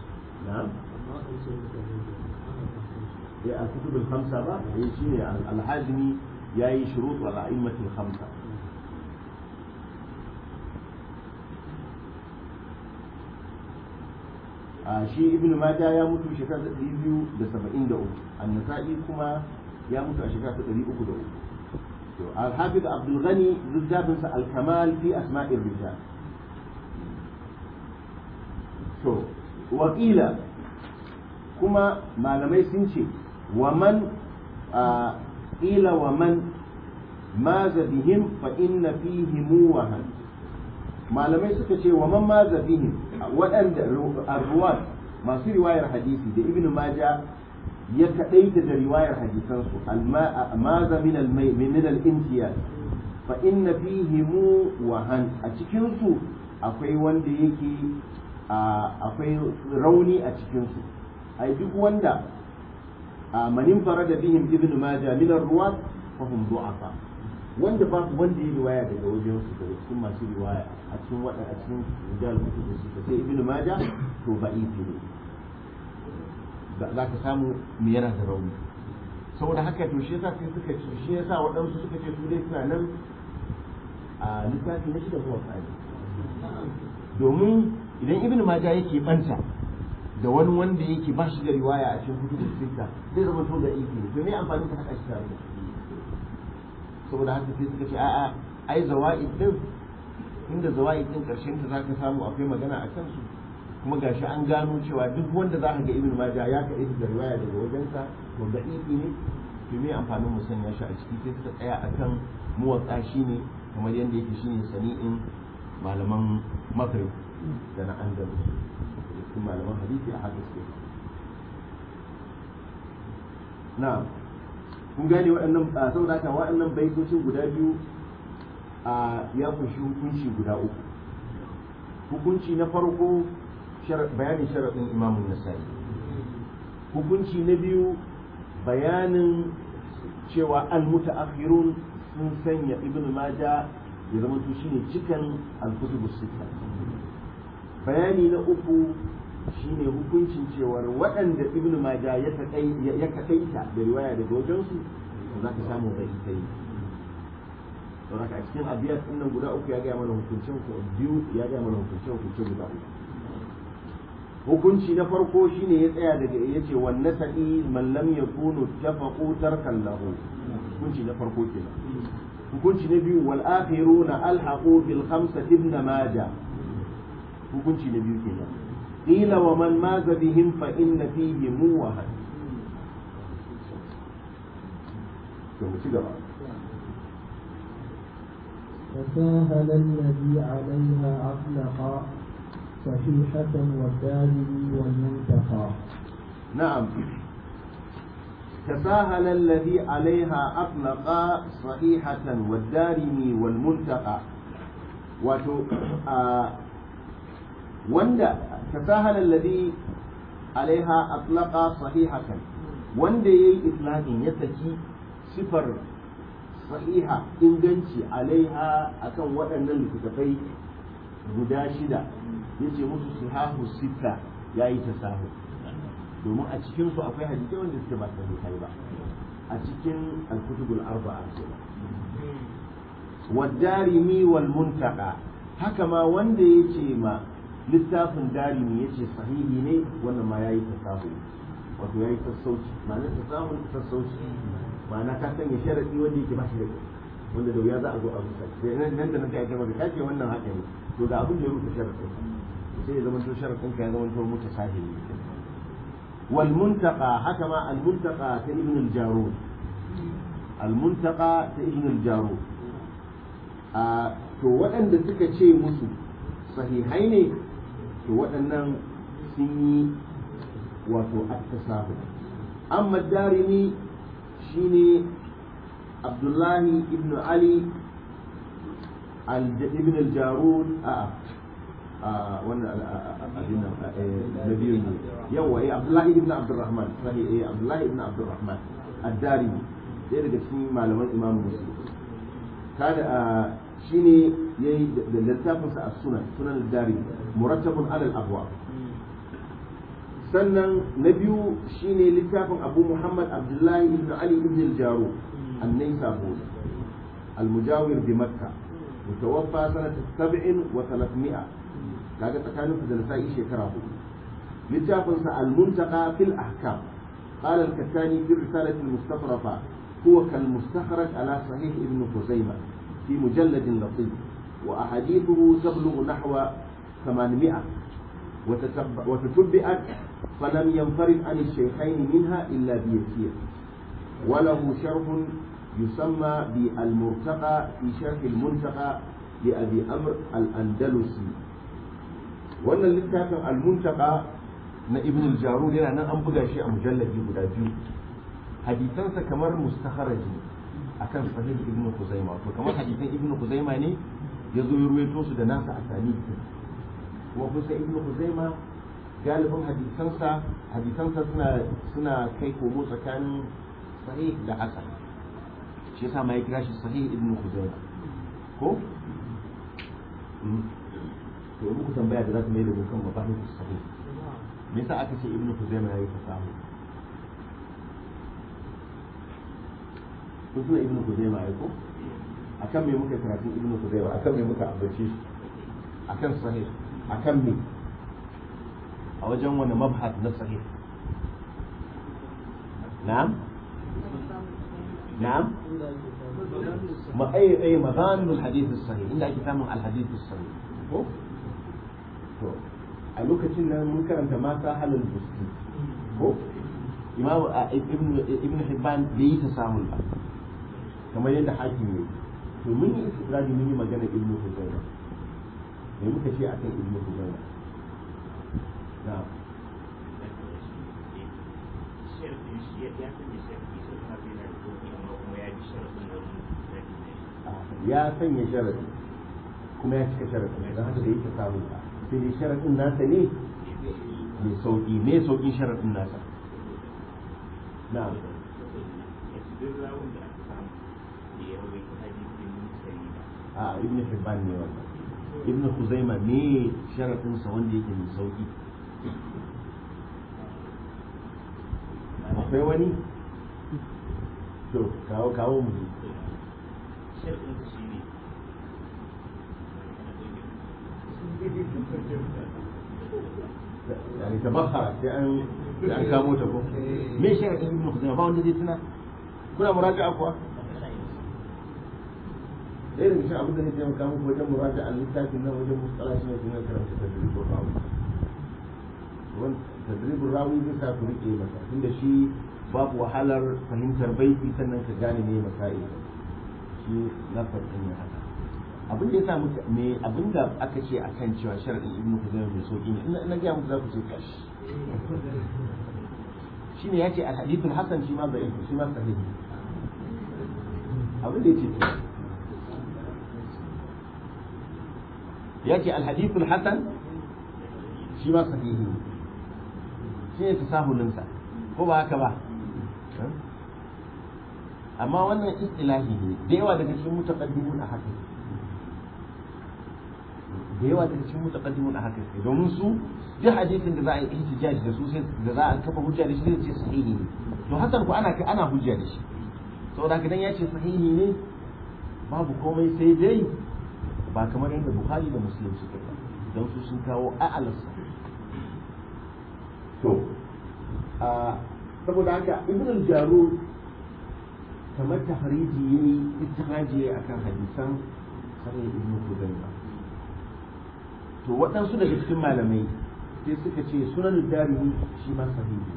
نعم يا الكتب الخمسة بقى هي شيء الحازمي ياي شروط والأئمة الخمسة a shi ibn Majah ya mutu shekara ta ɗari biyu da saba'in da uku annasa'i kuma ya mutu a shekara ta ɗari uku da uku to al-hafiz abdul ghani littafinsa al-kamal fi asma'ir rijal to wakila kuma malamai sun ce wa man ƙila wa man maza bihim fa inna fihi muwahan malamai suka ce wa man maza bihim waɗanda arruwat masu riwayar hadisi da ibn maja ya kaɗaita da riwayar hadisansu maza min al-intiyaz fa inna fihi muwahan a cikinsu akwai wanda yake akwai rauni a cikinsu ai duk wanda manin fara da bihim ibn majah min ar-ruwat fa hum du'afa wanda ba wanda yi riwaya daga wajen su daga cikin masu riwaya a cikin wada a cikin rijal kutub su sai ibn majah to ba'ifi ne za ka samu me yana da rauni saboda haka to shi yasa sai suka ce shi yasa waɗansu suka ce su dai suna nan a littafi na shida zuwa tsari domin idan ibn majah yake banta da wani wanda yake ba shi da riwaya a cikin kutubu sita zai zama to da iki ne to me amfani ka haɗa shi tare da saboda haka sai suka ce a'a ai zawaid din inda zawaid din karshen ta zaka samu akwai magana a kansu kuma gashi an gano cewa duk wanda za ka ga ibn majah ya ka da riwaya daga wajensa to da iki ne to me amfanin mu sanya shi a ciki sai suka tsaya akan muwatsa shine kamar yadda yake shine sani'in malaman maghrib da na andalus cikin malaman hadisi a haka suke na kun gane waɗannan saboda haka waɗannan baitocin guda biyu a ya kunshi hukunci guda uku hukunci na farko bayanin sharaɗin imamun nasa'i hukunci na biyu bayanin cewa al-mutaakhirun sun sanya ibn maja ya zama to shine cikan al-kutubus sittah bayani na uku shine hukuncin cewar waɗanda ibnu maja ya kaɗaita da riwaya daga wajensu za ka samu bai ita yi saboda a cikin abiyat ɗin nan guda uku ya gaya mana hukuncin biyu ya gaya mana hukuncin hukuncin guda uku hukunci na farko shine ya tsaya daga ya ce wan nasa'i man lam yakunu tafaqu tarkan lahu hukunci na farko kenan hukunci na biyu wal akhiruna alhaqu bil khamsati ibn majah hukunci na biyu kenan qila wa man maza bihim fa inna fihi muwahan to mu ci gaba تساهل الذي عليها أطلق صحيحة والدارمي والمنتقى نعم تساهل الذي عليها أطلق صحيحة والدارمي والمنتقى وتو آه wanda tasahal alladhi alaiha atlaqa sahihatan wanda yayi itlaqin ya saki sifar sahiha inganci alaiha akan waɗannan littattafai guda shida yace musu sihahu sita yayi tasahu domin a cikin su akwai hadisi wanda suke ba sahihai ba a cikin al-kutubul arba'a والدارمي والمنتقى haka ma wanda yace ma littafin darimi ya ce sahihi ne wannan ma ya yi tasahu wato ya yi sassauci ma'ana tasahu sassauci ma'ana ka sanya sharaɗi wanda yake ba shi da wanda da wuya za a zo a rusa sai nan da nan kai maka ka ce wannan haka ne to da abin da ya rusa sharaɗin sai ya zama to sharaɗin ka ya zama to mutu sahihi wal muntaqa haka ma al muntaqa ta ibn al jarud al muntaqa ta ibn al jarud a to waɗanda suka ce musu sahihai ne to waɗannan sun yi wato attasahu amma darimi shine abdullahi ibn ali ibn al-jarud a wannan abin na biyu ne yawa eh abdullahi ibn abdurrahman sahih eh abdullahi ibn abdurrahman ad-darimi ɗaya daga cikin malaman imam muslim kada shine yayi da littafin sa as-sunan sunan ad-dari murattabun ala al-abwa sannan na biyu shine littafin abu muhammad abdullahi ibn ali ibn al-jaru annai sabo al-mujawir bi makka mutawaffa sanata sab'in wa thalathmi'a kaga tsakanin da nasa'i shekara hudu littafin sa al-muntaqa fil ahkam qala al-kattani fi risalati al-mustafrafa huwa kal mustakhraj ala sahih ibn khuzaimah fi mujallad latif wa ahadithuhu tablughu nahwa 800 وتتبعت فلم ينفرد عن الشيخين منها إلا بيسير وله شرح يسمى بالمرتقى في شرح المنتقى لأبي أمر الأندلسي وأن اللتاف المنتقى na ibn al-jarud yana nan an buga shi a mujallabi guda biyu hadisansa kamar mustakharaji akan sahih ibn Khuzaimah to kamar hadisan ibn Khuzaimah ne ya zo ya ruwaito su da nasa asani kuma kusa ibn Khuzaimah galibin hadisansa hadisansa suna suna kai komo tsakanin sahih da hasan shi yasa ma ya kira shi sahih ibn Khuzaimah ko to muku tambaya da za ta mai da kan mabahis sahih me yasa aka ce ibn Khuzaimah yayi fasahu kun tuna ibn Khuzaimah ai ko akan me muka karatu ibn Khuzaimah akan me muka ambace shi akan sahih akan me a wajen wani mabhat na sahih na'am na'am ma ay ay maghanul hadith sahih inda ake samun al hadith sahih ko to a lokacin nan mun karanta ma sa halal busti ko imam ibn ibn hibban bai yi tasahul ba kamar yadda hakim ne to mun yi istidradi mun yi magana ibn hibban me muka ce akan ibn hibban na'am ya sanya sharadi kuma ya cika sharadin don haka da yake samun ba sai dai sharadin nasa ne mai sauki me saukin sharadin nasa na'am a ibn hibban ne wannan ibn khuzaima ne sharadin sa wanda yake mai sauki akwai wani to kawo kawo mu يعني تبخر يعني يعني كامو تكو me sharadin ibn khuzaima ba wanda zai tuna kuna muraja'a kuwa ɗaya daga cikin abin da zai taimaka muku wajen muraja a littafin nan wajen mustala shi ne kun karanta tadribul rawi tadribul rawi zai sa ku rike masa tunda shi babu wahalar fahimtar baiti sannan ka gane me masail shi lafar din ya haka abin da yasa muka me abin da aka ce akan cewa sharadin ibnu huzaima mai sauki ne ina ga muku za ku ce kashi shine yace al hadithul hasan shi ma da'if shi ma sahihi abin da yace yace al hadithul hasan shi ma sahihi shi ne tasahulinsa ko ba haka ba amma wannan istilahi ne da yawa daga cikin mutaqaddimun a haka da yawa daga cikin mutaqaddimun a haka domin su duk hadisin da za a yi ihtijaj da su sai da za a kafa hujja da shi zai ce sahihi ne to hasan ku ana ana hujja da shi saboda haka dan ya ce sahihi ne babu komai sai dai ba kamar yadda bukhari da muslim suka yi don su sun kawo a'alarsa to saboda haka ibn al-jarud kamar tahriji yayi ittihadi akan hadisan sahih ibn Khuzaimah to waɗansu daga cikin malamai sai suka ce sunan darimi shi ma sahihi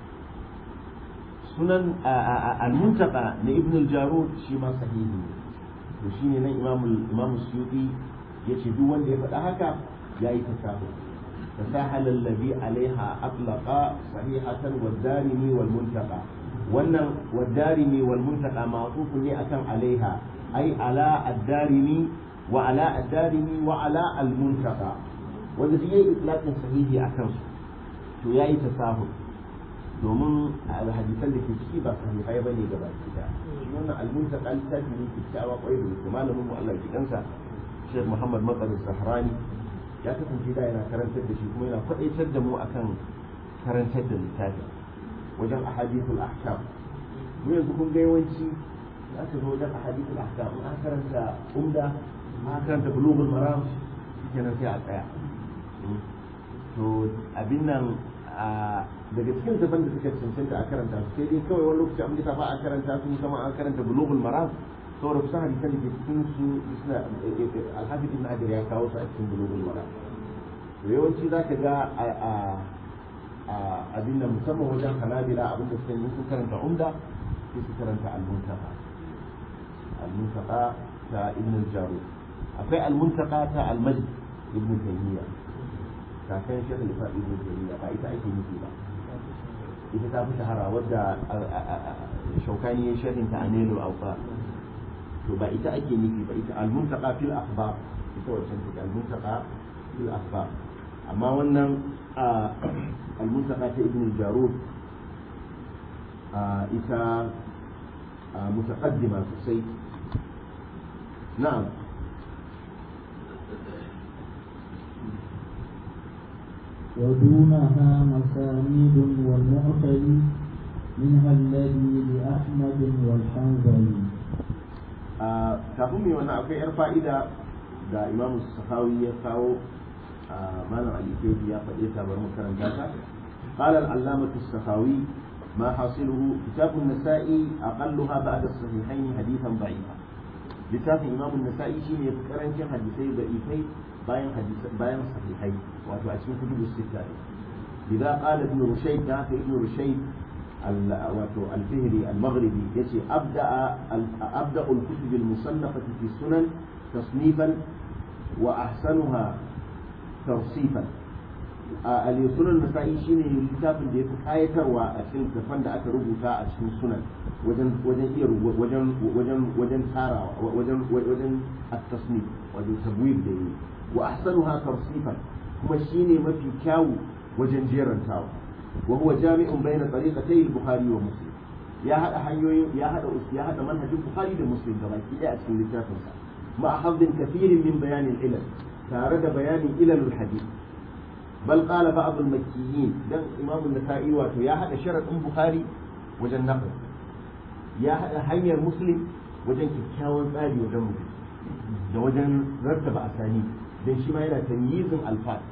sunan al-muntaqa na ibn al-jarud shi ma sahihi to shine nan imam imam suyuti yace duk wanda ya faɗa haka yayi tasahu تساهل الذي عليها أطلق صحيحة والدارمي والمنتقى wannan والدارمي والمنتقى معطوف ne akan عليها أي على الدارمي وعلى الدارمي وعلى المنتقى wanda duk yayi itlaqin sahihi akan su to yayi tasahul domin hadisan da ke ciki ba sahihai bane gaba ɗaya wannan al-muntaqa littafi ne kyakkyawa kwai da kuma malamin mu Allah ya kansa Sheikh Muhammad Matsar Zahrani ya kasance da yana karantar da shi kuma yana faɗaitar da mu akan karantar da littafin wajen ahadithul ahkam mu yanzu kun ga yawanci za ka zo wajen ahadithul ahkam in an karanta umda an karanta bulughul maram kenan sai a tsaya to abin nan daga cikin tafan da suka cancanta a karanta su sai dai kawai wani lokaci abin da ta fa a karanta su musamman an karanta bulughul maram saboda kusan hadisan da ke cikin su suna alhafi ibn hajar ya kawo su a cikin bulughul maram to yawanci za ka ga a abin da musamman wajen hanabila abin da suka yi sun karanta umda sai su karanta al-muntaqa al-muntaqa ta ibn al-jarud akwai al-muntaqa ta al-majd ibn taymiya kakan shekul islam ibn taymiya ba ita ake nufi ba ita ta fi shahara wadda shaukani ya sharhin ta anelu awsa to ba ita ake nufi ba ita al-muntaqa fil akhbar ita wancan take al-muntaqa fil akhbar amma wannan al-muntaqa ta ibn jarud ita mutaqaddima sosai na'am ودونها مسانيد والمعقل منها الذي لأحمد والحنظلي kafin mai wannan akwai yar fa'ida da imamu sahawi ya kawo malam alikeji ya faɗe ta bari makaranta ta قال العلامة السخاوي ما حاصله كتاب النسائي أقلها بعد الصحيحين حديثا ضعيفا كتاب إمام النسائي شيء يذكرن كان حديثي ضعيفي باين حديث باين صحيحي وأتو أسمي كتب الستة لذا قال ابن رشيد ذاك ابن رشيد واتو الفهري المغربي يسي أبدأ أبدأ الكتب المصنفة في السنن تصنيفا وأحسنها ترصيفا a sunan nasa'i shine littafin da ya fi kayatarwa a cikin littafan da aka rubuta a cikin sunan wajen wajen iya wajen wajen wajen tarawa wajen wajen at-tasnif wajen tabwib da yi wa ahsanuha tarsifan kuma shine mafi kyawu wajen jerantawa wa huwa jami'un bayna tariqatay al-bukhari wa muslim ya hada hanyoyin ya hada ya hada manhajin bukhari da muslim gabaki daya a cikin littafin sa ma hafdin kathirin min bayanin ilal tare da bayanin ilalul hadith بل قال بعض المكيين دم إمام النسائي واتو يا هذا شرط بخاري وجن نقل يا هذا حي مسلم وجن كيكاون tsari wajen mutum da wajen rattaba asani dan shi ma yana tamyizin alfat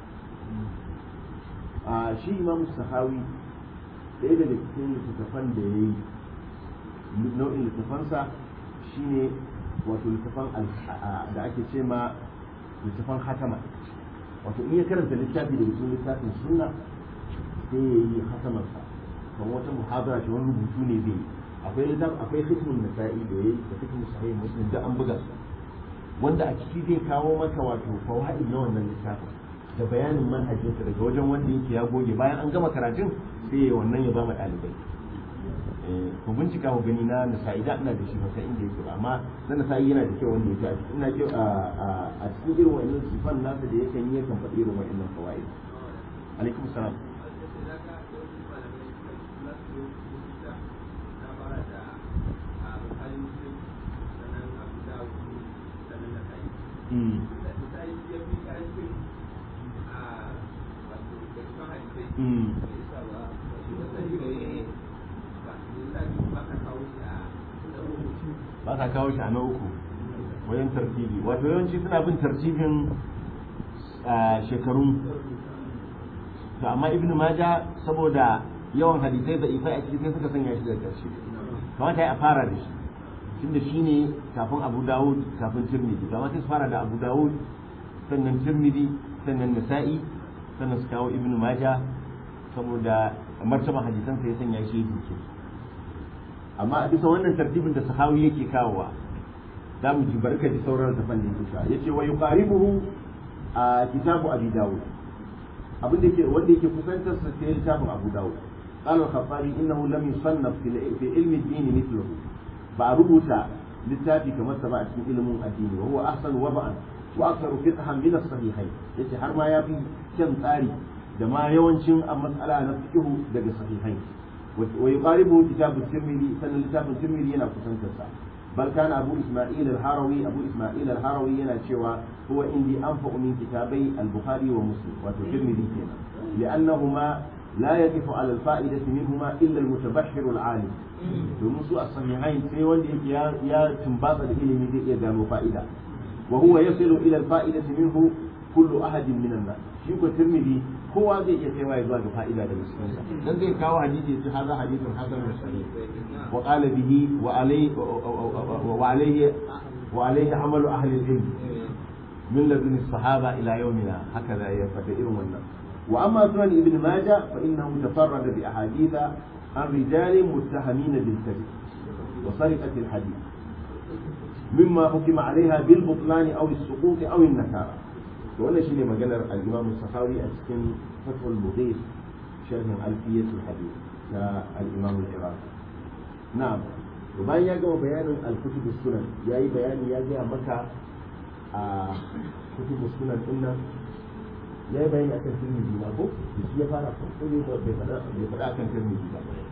a shi imam sahawi ɗaya daga cikin littattafan da ya yi nau'in littattafansa shine wato littattafan da ake ce ma littattafan hatama wato in ya karanta littafi da cikin littafin sunna sai ya yi hasamarsa kan wata muhabara ce wani rubutu ne zai akwai littafi akwai hikmun nasa'i da yayi da hikmun sahih muslim da an buga su wanda a ciki zai kawo maka wato fawaid na wannan littafin da bayanin manhajinsa daga wajen wanda yake ya goge bayan an gama karatun sai ya wannan ya ba ma ɗalibai ku bincika ku gani na nasa'i da ina da shi ba sai inda yake ba amma na nasa'i yana da kyau wanda yake a cikin ina ce a cikin irin wa'annan sifan nasa da yakan yi yakan faɗi irin wa'annan fawaid alaikum salam Mm. ba ka kawo shi a na uku wajen tartibi wato yawanci suna bin tartibin shekarun to amma ibn maja saboda yawan hadisai da ifai a ciki sai suka sanya shi da ƙarshe kamata ya fara da shi tunda shi ne kafin abu dawud kafin tirmidhi kamar sai su fara da abu dawud sannan tirmidhi sannan nasa'i sannan su kawo ibn maja saboda martaban hadisan sai ya sanya shi ya duke amma a bisa wannan tartibin da sahawi yake kawowa za mu ji barka da sauran tafan da yake yace wa yuqaribuhu a kitabu abi dawud abin da yake wanda yake kusantar sa sai littafin abu dawud قال الخطابي انه لم يصنف في علم الدين مثله بعربوتا littafi kamar sa ba a cikin ilimin addini wa huwa ahsan wada'an wa aktharu fiqhan min as-sahihayn yace har ma yafi kyan tsari da ma yawancin mas'ala na fiqh daga sahihain ويقاربه كتاب الترمذي سنة كتاب الترمذي ينا كسنتسا بل كان أبو إسماعيل الحروي أبو إسماعيل الحروي ينا شوى هو عندي أنفع من كتابي البخاري ومسلم والترمذي هنا لأنهما لا يقف على الفائدة منهما إلا المتبحر العالم domin su a sahihain sai wanda yake ya tumbata da ilimi zai iya gano fa'ida wa huwa yasilu ila al-fa'idati minhu kullu ahadin minan nas shi ko tirmidhi kowa zai iya kaiwa zuwa ga fa'ida daga cikin sa dan zai kawo hadisi ya ce hadha hadithun hasanun sahih wa qala bihi wa alayhi wa alayhi wa alayhi amalu ahli al-ilm min ladun as-sahaba ila yawmina hakaza ya fata irin wannan wa amma sunan ibn majah fa innahu tafarrada bi ahaditha عن رجال متهمين بالكذب وسرقة الحديث مما حكم عليها بالبطلان أو السقوط أو النكارة وأنا شيء ما قال الإمام السخاوي أسكن فتح المغيث شرح ألفية الحديث الإمام العراقي نعم وبعدين يجوا بيان الكتب السنن ياي بيان يجي مكة آه كتب السنن إن ya yi bayani akan tirmidhi ba ko da shi ya fara farko ne bai faɗa bai faɗa akan tirmidhi ba bai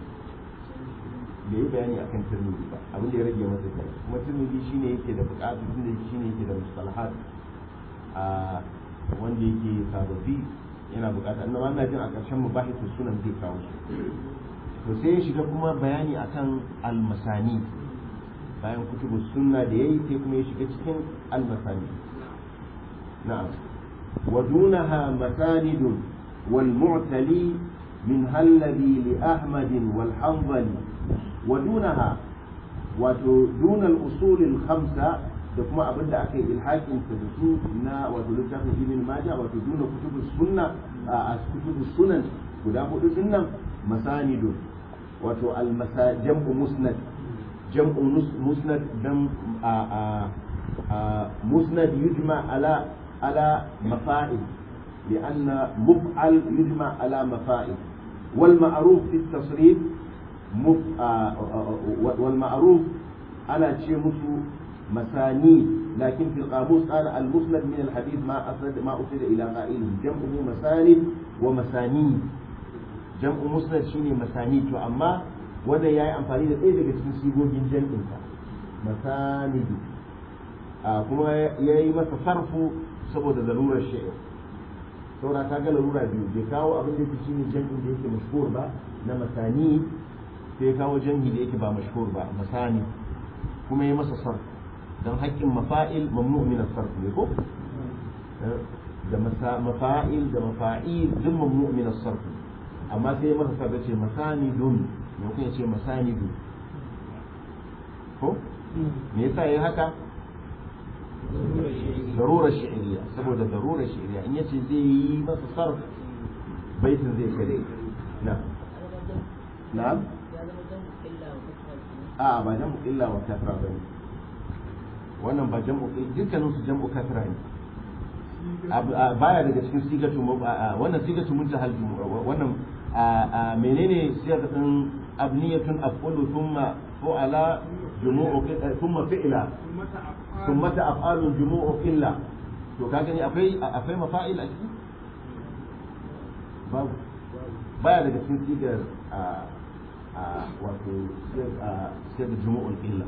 yi bayani akan tirmidhi ba abin da ya rage masa kai kuma tirmidhi shine yake da buƙatu tunda shine yake da mustalahat a wanda yake sababbi yana buƙata annabi ana jin a ƙarshen mubahisu sunan zai kawo su to sai ya shiga kuma bayani akan almasani bayan kutubu sunna da yayi sai kuma ya shiga cikin almasani na'am ودونها مساند والمعتلي منها الذي لأحمد والحنظلي ودونها ودون الأصول الخمسة da kuma abin da aka yi ilhakin ta da su na wato littafin ibn majah wato duna kutubu sunna a kutubu sunan guda hudu din nan masanidu wato al jam'u musnad jam'u musnad dan a musnad yujma ala على مفاعل لأن مفعل يجمع على مفاعل والمعروف في التصريف مف... آه والمعروف على شيء مسانيد لكن في القاموس قال المسند من الحديث ما أسند ما أسند إلى قائله جمعه مساند ومسانيد جمع مسند شيني مسانيد أما wanda ya yi amfani da ɗaya daga cikin sigogin jam'insa masanidu kuma ya yi masa sarfu saboda larurar shi'ir saboda ta ga larura biyu bai kawo abin da yake shine jam'in da yake mashhur ba na masani sai ya kawo jam'i da yake ba mashhur ba masani kuma ya masa sarf dan haƙƙin mafa'il mamnu min as-sarf ne ko da mafa'il da mafa'il duk mamnu min as-sarf amma sai ya masa sarf ce masanidun ne kuma ya ce masanidu ko me yasa yayi haka ضرورة شعرية سبب ضرورة شعرية إن يتي زي ما تصرف بيت زي كذا نعم نعم آه ما جمع إلا وكثرة بني wannan ba jam'u dukkanin su jam'u kasra ne baya daga cikin sigatu wannan sigatu muntahal wannan menene sigar din abniyatun afulu thumma fu'ala jumu'u thumma fi'la ثم أفعال جموع إلا to ka gani akwai akwai mafa'il a ciki babu baya daga cikin sigar a a wato sigar jumu'ul illa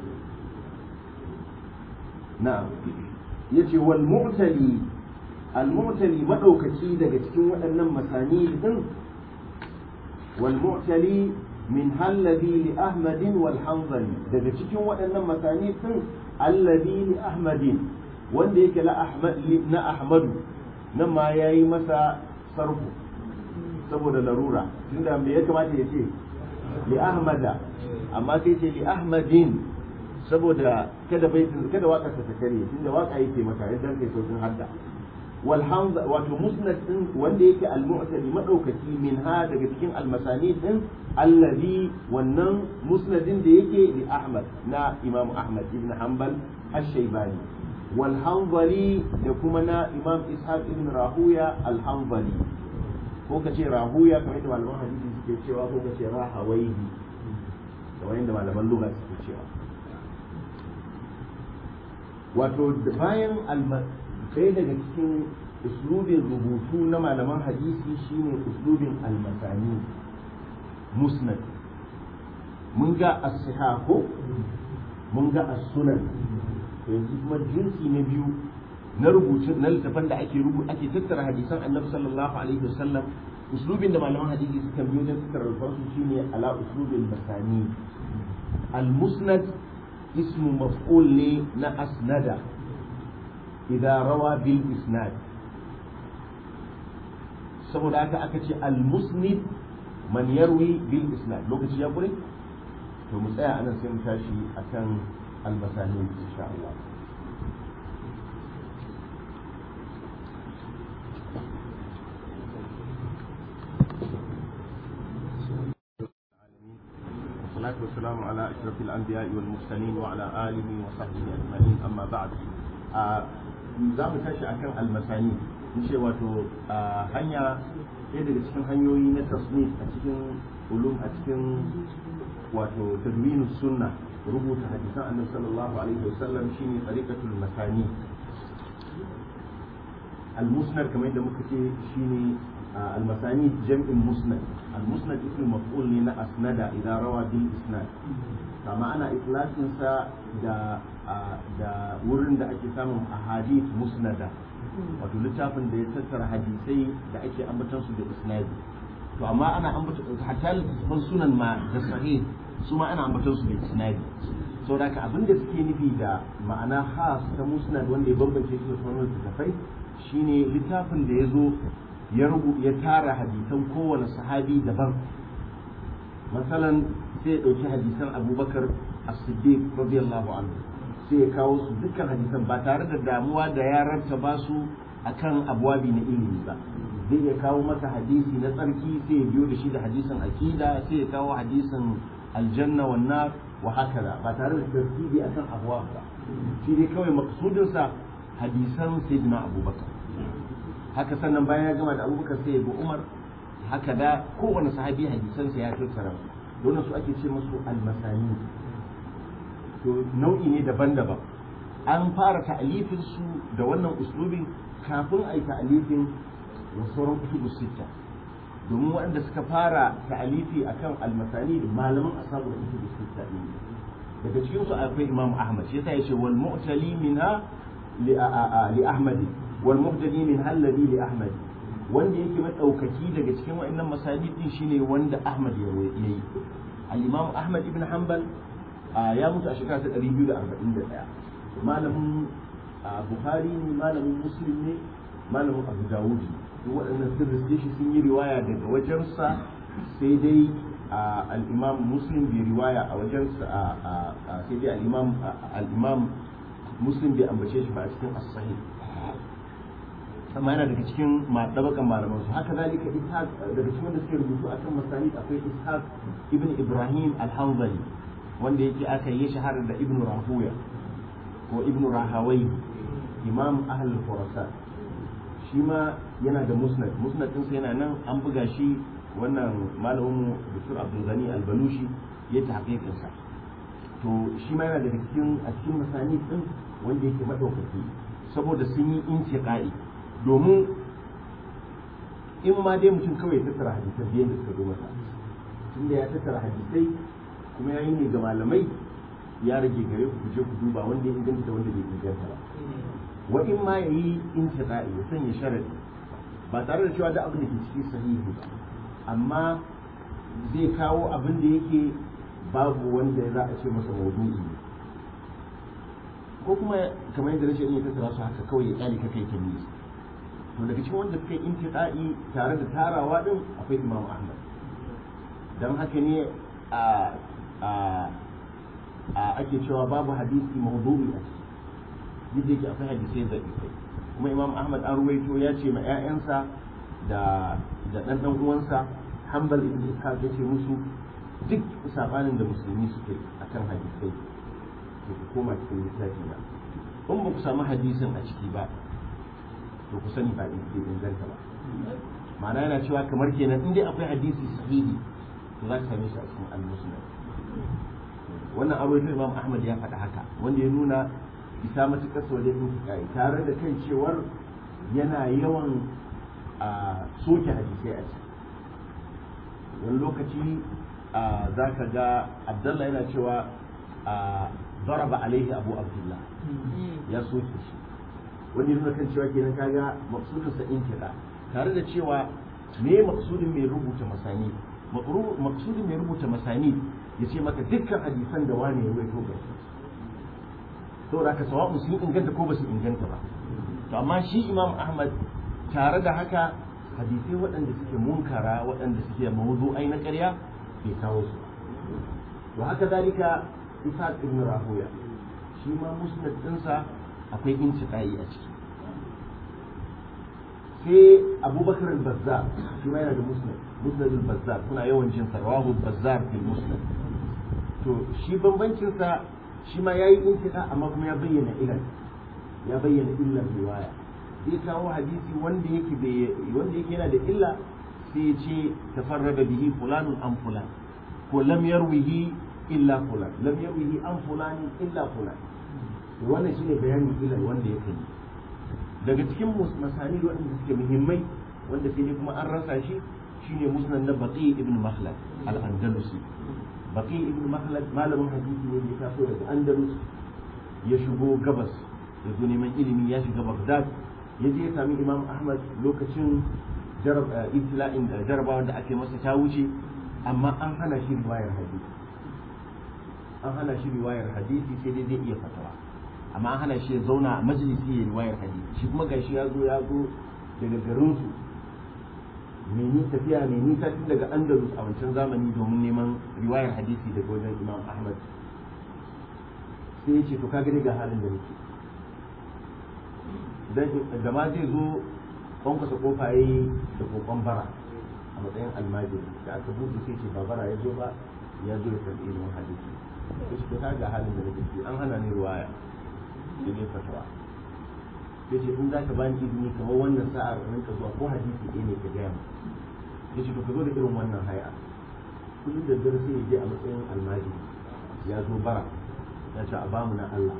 na'am yace wal mu'tali al mu'tali madaukaki daga cikin waɗannan masani din wal mu'tali min halladhi li ahmadin wal hanzali daga cikin waɗannan masani din alladhi li ahmadin wanda yake la ahmad na ahmadu nan ma yayi masa sarfu saboda larura tunda me ya kamata ya ce li ahmada amma sai ce li ahmadin saboda kada baitin kada waka ta kare tunda waka yake maka idan kai sautin hadda wal hamza wato musnad din wanda yake al mu'tali madaukaki min ha daga cikin al masani din allazi wannan musnadin da yake li ahmad na imam ahmad ibn hanbal ash-shaybani wal hanbali da kuma na imam ishaq ibn rahuya al hanbali ko ka ce rahuya kamar yadda malaman hadisi suke cewa ko ka ce rahawaihi kamar yadda malaman lugha suke cewa wato bayan ɗaya daga cikin uslubin rubutu na malaman hadisi shine uslubin almasani musnad mun ga as-sihahu mun ga as-sunan yanzu kuma jinsi na biyu na rubutu na littafan da ake rubuta ake tattara hadisan annabi sallallahu alaihi wasallam uslubin da malaman hadisi suka biyo wajen suka rarrafa su shine ala uslubin masani al-musnad ismu maf'ul ne na asnada idza rawa bil isnad saboda haka aka ce al-musnid man yarwi bil isnad lokaci ya kure to mu tsaya anan sai mu tashi akan al-masani insha Allah والصلاة والسلام على أشرف الأنبياء والمرسلين وعلى آله وصحبه أجمعين أما بعد za mu tashi akan almasani ce wato hanya ɗaya daga cikin hanyoyi na tasnif a cikin ulum a cikin wato tadwinus sunna rubuta hadisan annabi sallallahu alaihi wasallam shine tariqatul masani al-musnad kamar yadda muka ce shine المسانيد جمع مسند المسند اسم مفعول لنا أسند إذا روى بالإسناد كما أنا إطلاق إنسا دا دا ورن دا أكي سامم أحاديث مسندة wato littafin da ya tattara hadisai da ake ambaton su da isnadi to amma ana ambaton hatta littafin sunan ma da sahih su ma ana ambaton su da isnadi so da abin da suke nufi da ma'ana khas ta musnad wanda ya bambance shi da sauran littafai shine littafin da ya zo ya rubu ya tara hadisan kowane sahabi daban masalan sai ya ɗauki hadisan abubakar as-siddiq radiyallahu anhu sai ya kawo su dukkan hadisan ba tare da damuwa da ya ba su akan abwabi na ilimi ba zai iya kawo maka hadisi na tsarki sai ya biyo da shi da hadisin akida sai ya kawo hadisin aljanna wan nar wa hakaza ba tare da tartibi akan abwab ba shi dai kawai maksudinsa hadisan sayyidina abubakar haka sannan bayan ya gama da abubakar sai ya bi umar haka da kowane sahabi hadisansa ya tattara don su ake ce musu almasani to nau'i ne daban-daban an fara ta'alifin su da wannan uslubin kafin a yi ta'alifin wa sauran kutubu sitta domin waɗanda suka fara ta'alifi akan almasani malaman asabu da kutubu sitta ne daga cikin su akwai imam ahmad shi yasa ya ce wal mu'tali minha li ahmadi والمهتدي من الذي لأحمد wanda yake madaukaki daga cikin wa'annan masajid din shine wanda Ahmad ya yi al-Imam Ahmad ibn Hanbal ya mutu a shekara ta 241 malamin Bukhari ne malamin Muslim ne malamin Abu Dawud duk waɗannan sun riske shi sun yi riwaya daga wajensa sai dai al-Imam Muslim bai riwaya a wajensa sai dai al-Imam al-Imam Muslim bai ambace shi ba a cikin as-sahih amma yana daga cikin ɗabakan malaman su haka zalika ishaq daga cikin wanda suke rubutu akan masanid akwai ishaq ibn ibrahim al-hanzali wanda yake aka yi shahara da ibn rahuya ko ibn rahawai imam ahl khurasan shi ma yana da musnad musnad din sa yana nan an buga shi wannan malamin mu Dr. Abdul Ghani al-Balushi ya ta hakikin sa to shi ma yana daga cikin a cikin masanid din wanda yake madaukaki saboda sun yi intiqai domin in ma dai mutum kawai ya tattara hadisai biyan da suka zo masa tunda ya tattara hadisai kuma ya yi ne ga malamai ya rage gare ku je ku duba wanda ya inganta da wanda bai inganta ba wa in ma ya yi intiqa'i ya sanya sharadi ba tare da cewa da abin da ke ciki sahihi ba amma zai kawo abin da yake babu wanda za a ce masa maudu'i ko kuma kamar yadda rashin iya tattara su haka kawai ya kyale ka kai ta nisa to daga cikin wanda suka yi intiqa'i tare da tarawa din akwai Imam Ahmad dan haka ne a a a ake cewa babu hadisi mawdu'i a ciki duk da yake akwai hadisai da kai kuma Imam Ahmad an ruwaito ya ce ma ƴaƴansa da da dan dan uwansa Hanbal ibn Ishaq ya ce musu duk sabanin da musulmi suke akan hadisai to ku koma cikin littafi na in ba ku samu hadisin a ciki ba to ku sani ba bai inganta ba ma'ana yana cewa kamar kenan in dai akwai hadisi sahihi to za ka same shi a cikin al-musnad wannan abu da Imam Ahmad ya faɗa haka wanda ya nuna isa matuƙar sa wajen intiƙai tare da kan cewar yana yawan a soke hadisai a ciki wani lokaci za ka ga Abdullah yana cewa ضرب عليه أبو عبد الله ya soke shi wanda nuna kan cewa kenan kaga maksudin sa intiqa tare da cewa me maksudin mai rubuta masani maksudin mai rubuta masani ya ce maka dukkan hadisan da wane ya ruwaito ga su saboda ka sawa'un sun inganta ko ba su inganta ba to amma shi imam ahmad tare da haka hadisai waɗanda suke munkara waɗanda suke mawuzu'ai na ƙarya bai kawo su to haka zalika isa ibn rahuya shi ma musnad ɗinsa akwai intiqai a ciki sai abubakar al-bazzar shi ma yana da musnad musnad al-bazzar kuna yawan jin sa rawahu al-bazzar fil musnad to shi bambancin sa shi ma yayi intiqa amma kuma ya bayyana ilal ya bayyana illar riwaya zai kawo hadisi wanda yake wanda yake yana da illa sai ya ce tafarrada bihi fulanun an fulan ko lam yarwihi illa fulan lam yarwihi an fulanin illa fulan wannan shine bayanin ilal wanda yake yi daga cikin masani waɗanda suke muhimmai wanda sai dai kuma an rasa shi shine musnad na baqi ibn makhlad al-andalusi baqi ibn makhlad malamin hadisi ne ya taso daga andalus ya shigo gabas ya zo neman ilimi ya shiga baghdad ya je ya sami imam ahmad lokacin ibtila'in da jarabawa da ake masa ta wuce amma an hana shi riwayar hadisi an hana shi riwayar hadisi sai dai zai iya fatawa amma an hana shi ya zauna a majalisi ya riwayar hadisi shi kuma gashi ya zo ya zo daga garinsu mai ni tafiya mai nisa tun daga andalus a wancan zamani domin neman riwayar hadisi daga wajen imam ahmad sai ya ce to kaga ga halin da nake da ma zai zo kwankwasa kofa ya yi da kokon bara a matsayin almajiri da aka buɗe sai ce ba bara ya zo ba ya zo ya karɓi ilimin hadisi ya ce to kaga halin da nake ciki an hana ni riwaya da ne fatawa ya ce in za ka bani izini kamar wannan sa'ar rinka zuwa ko hadisi ɗaya ne ka gaya mu ya ce to ka zo da irin wannan haya kullum da dare sai ya je a matsayin almajiri ya zo bara ya ce a bamu na Allah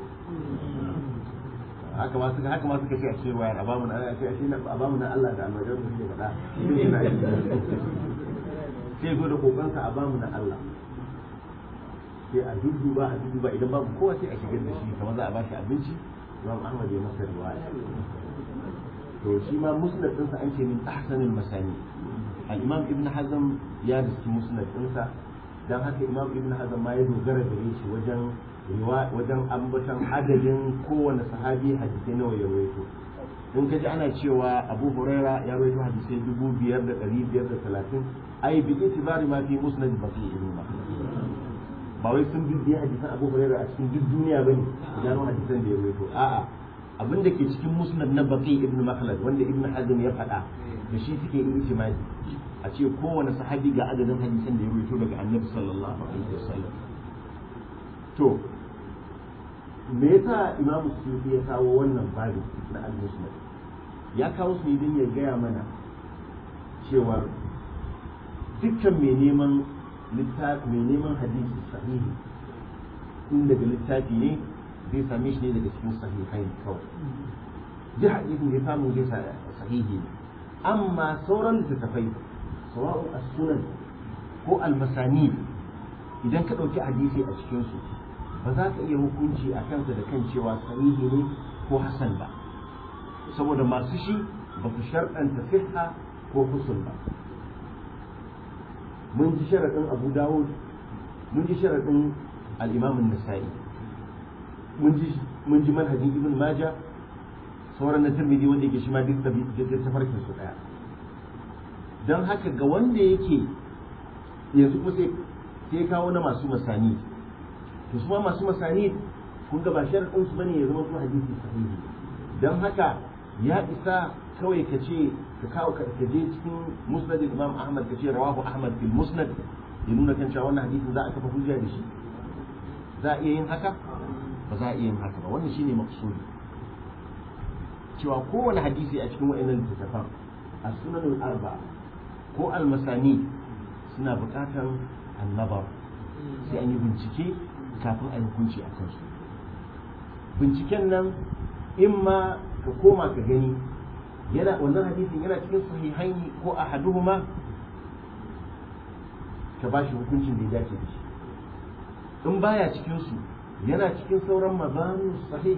haka ma suka haka ma suka ce a ce wayar a bamu na Allah ce a bamu na Allah da almajiran da suke faɗa sai zo da kokansa a bamu na Allah sai a dudduba a dudduba idan babu kowa sai a shigar da shi kamar za a bashi abinci imam ahmad ya masa riwaya to shi ma musnad ɗinsa an ce min ahsanil masani al-imam ibn hazm ya riski musnad ɗinsa dan haka imam ibn hazm ma ya dogara gare shi wajen wajen ambaton adadin kowane sahabi hadisai nawa ya rawaito in ka ji ana cewa abu huraira ya rawaito hadisai dubu biyar da ɗari biyar da talatin ai bi itibari ma fi musnad baqi ibn makhlad ba wai sun bibiya hadisan Abu Hurairah a cikin duk duniya bane gano hadisan da ya rawaito a'a abin da ke cikin musnad na Baqi ibn Makhlad wanda Ibn Hazm ya faɗa da shi suke yi ijma'i a ce kowane sahabi ga adadin hadisan da ya rawaito daga Annabi sallallahu alaihi wasallam to me yasa Imam Suyuti ya kawo wannan babu na al-Musnad ya kawo su ne don ya gaya mana cewa dukkan mai neman littafi mai neman hadisi sahihi in daga littafi ne zai same shi ne daga cikin sahihai kawai duk hadisin da ya samu zai sahihi ne amma sauran littattafai sawa'un as-sunan ko al-masani idan ka ɗauki hadisi a cikinsu ba za ka iya hukunci a kansa da kan cewa sahihi ne ko hasan ba saboda masu shi ba su sharɗanta sihha ko husn ba mun ji sharaɗin abu dawud mun ji sharaɗin al'imamin nasa'i mun ji manhajin ibn maja sauran na tirmidhi wanda yake shi ma duk tafarkin su ɗaya don haka ga wanda yake yanzu kuma sai sai kawo na masu masani to su ma masu masani kun ga ba sharaɗin su bane ya zama su hadisi sahihi don haka ya isa kawai ka ce ka kawo ka je cikin musnad imam ahmad ka ce rawahu ahmad fil musnad ya nuna kan cewa wannan hadisin za a kafa hujja da shi za a iya yin haka ba za a iya yin haka ba wannan shine maqsudi cewa kowane hadisi a cikin wa'annan littattafan a sunan arba ko al-masani suna buƙatar annabar sai an yi bincike kafin a yi hukunci a kansu binciken nan in ma ka koma ka gani yana wannan hadisin yana cikin sahihaini ko ahaduhuma ka ba shi hukuncin da ya dace da shi in baya cikin su yana cikin sauran mazanu sahih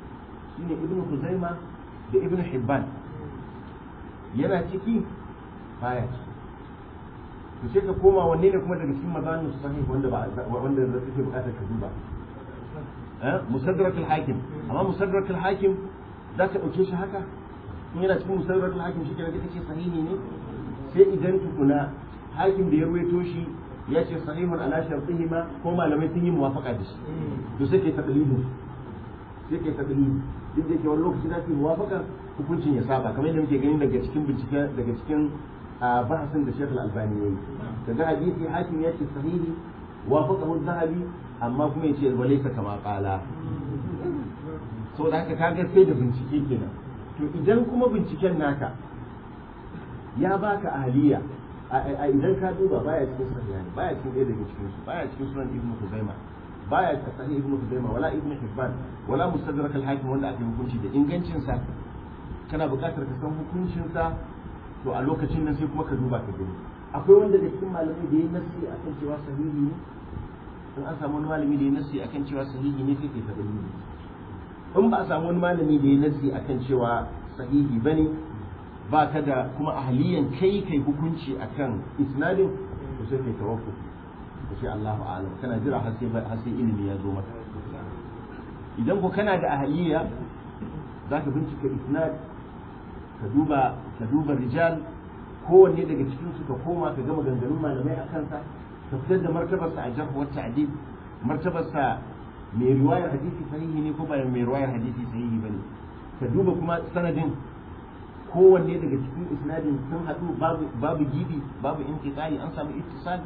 shine ibnu huzaima da ibnu hibban yana ciki baya to sai ka koma wanne ne kuma daga cikin mazanin sahih wanda ba wanda da kake bukatar ka duba eh musaddarak al-hakim amma musaddarak al-hakim za ka dauke shi haka in yana cikin musaddarak al-hakim shi kenan kace sahihi ne sai idan tukuna hakim da ya ruwaito shi ya ce sahihun ala shartihima ko malamai sun yi muwafaqa da shi to sai kai taqlidin sai kai taqlidi duk da yake wani lokaci za su yi muwafaqa hukuncin ya saba kamar yadda muke gani daga cikin bincike daga cikin bahasin da Sheikh Al-Albani yayi kaga hadisi hakim ya ce sahihi wafaqahu az-zahabi amma kuma ya ce walaysa kama qala so da haka kaga sai da bincike kenan to idan kuma binciken naka ya baka ahliya a idan ka duba baya cikin sahihani baya cikin ɗaya daga cikin su baya cikin sunan ibnu Khuzaimah baya cikin sahih ibnu Khuzaimah wala ibnu Hibban wala mustadrak al-hakim wanda aka hukunci da ingancin sa kana buƙatar ka san hukuncin sa to a lokacin nan sai kuma ka duba ka gani akwai wanda da cikin malamai da ya nasi akan cewa sahihi ne in an samu wani malami da ya nasi akan cewa sahihi ne sai kai ta dalili in ba a samu wani malami da ya nasi akan cewa sahihi bane ba ka da kuma ahliyan kai kai hukunci akan isnadin to sai kai tawakkul to sai Allahu a'lam kana jira har sai har sai ilimi ya zo maka idan ko kana da ahliya zaka bincika isnad ka duba ka duba rijal kowanne daga cikin su ka koma ka ga maganganun malamai a kansa ka fitar da martabarsa a jarh wa ta'dil martabarsa mai riwayar hadisi sahihi ne ko ba mai riwayar hadisi sahihi bane ka duba kuma sanadin kowanne daga cikin isnadin sun haɗu babu babu gibi babu intiqai an samu ittisal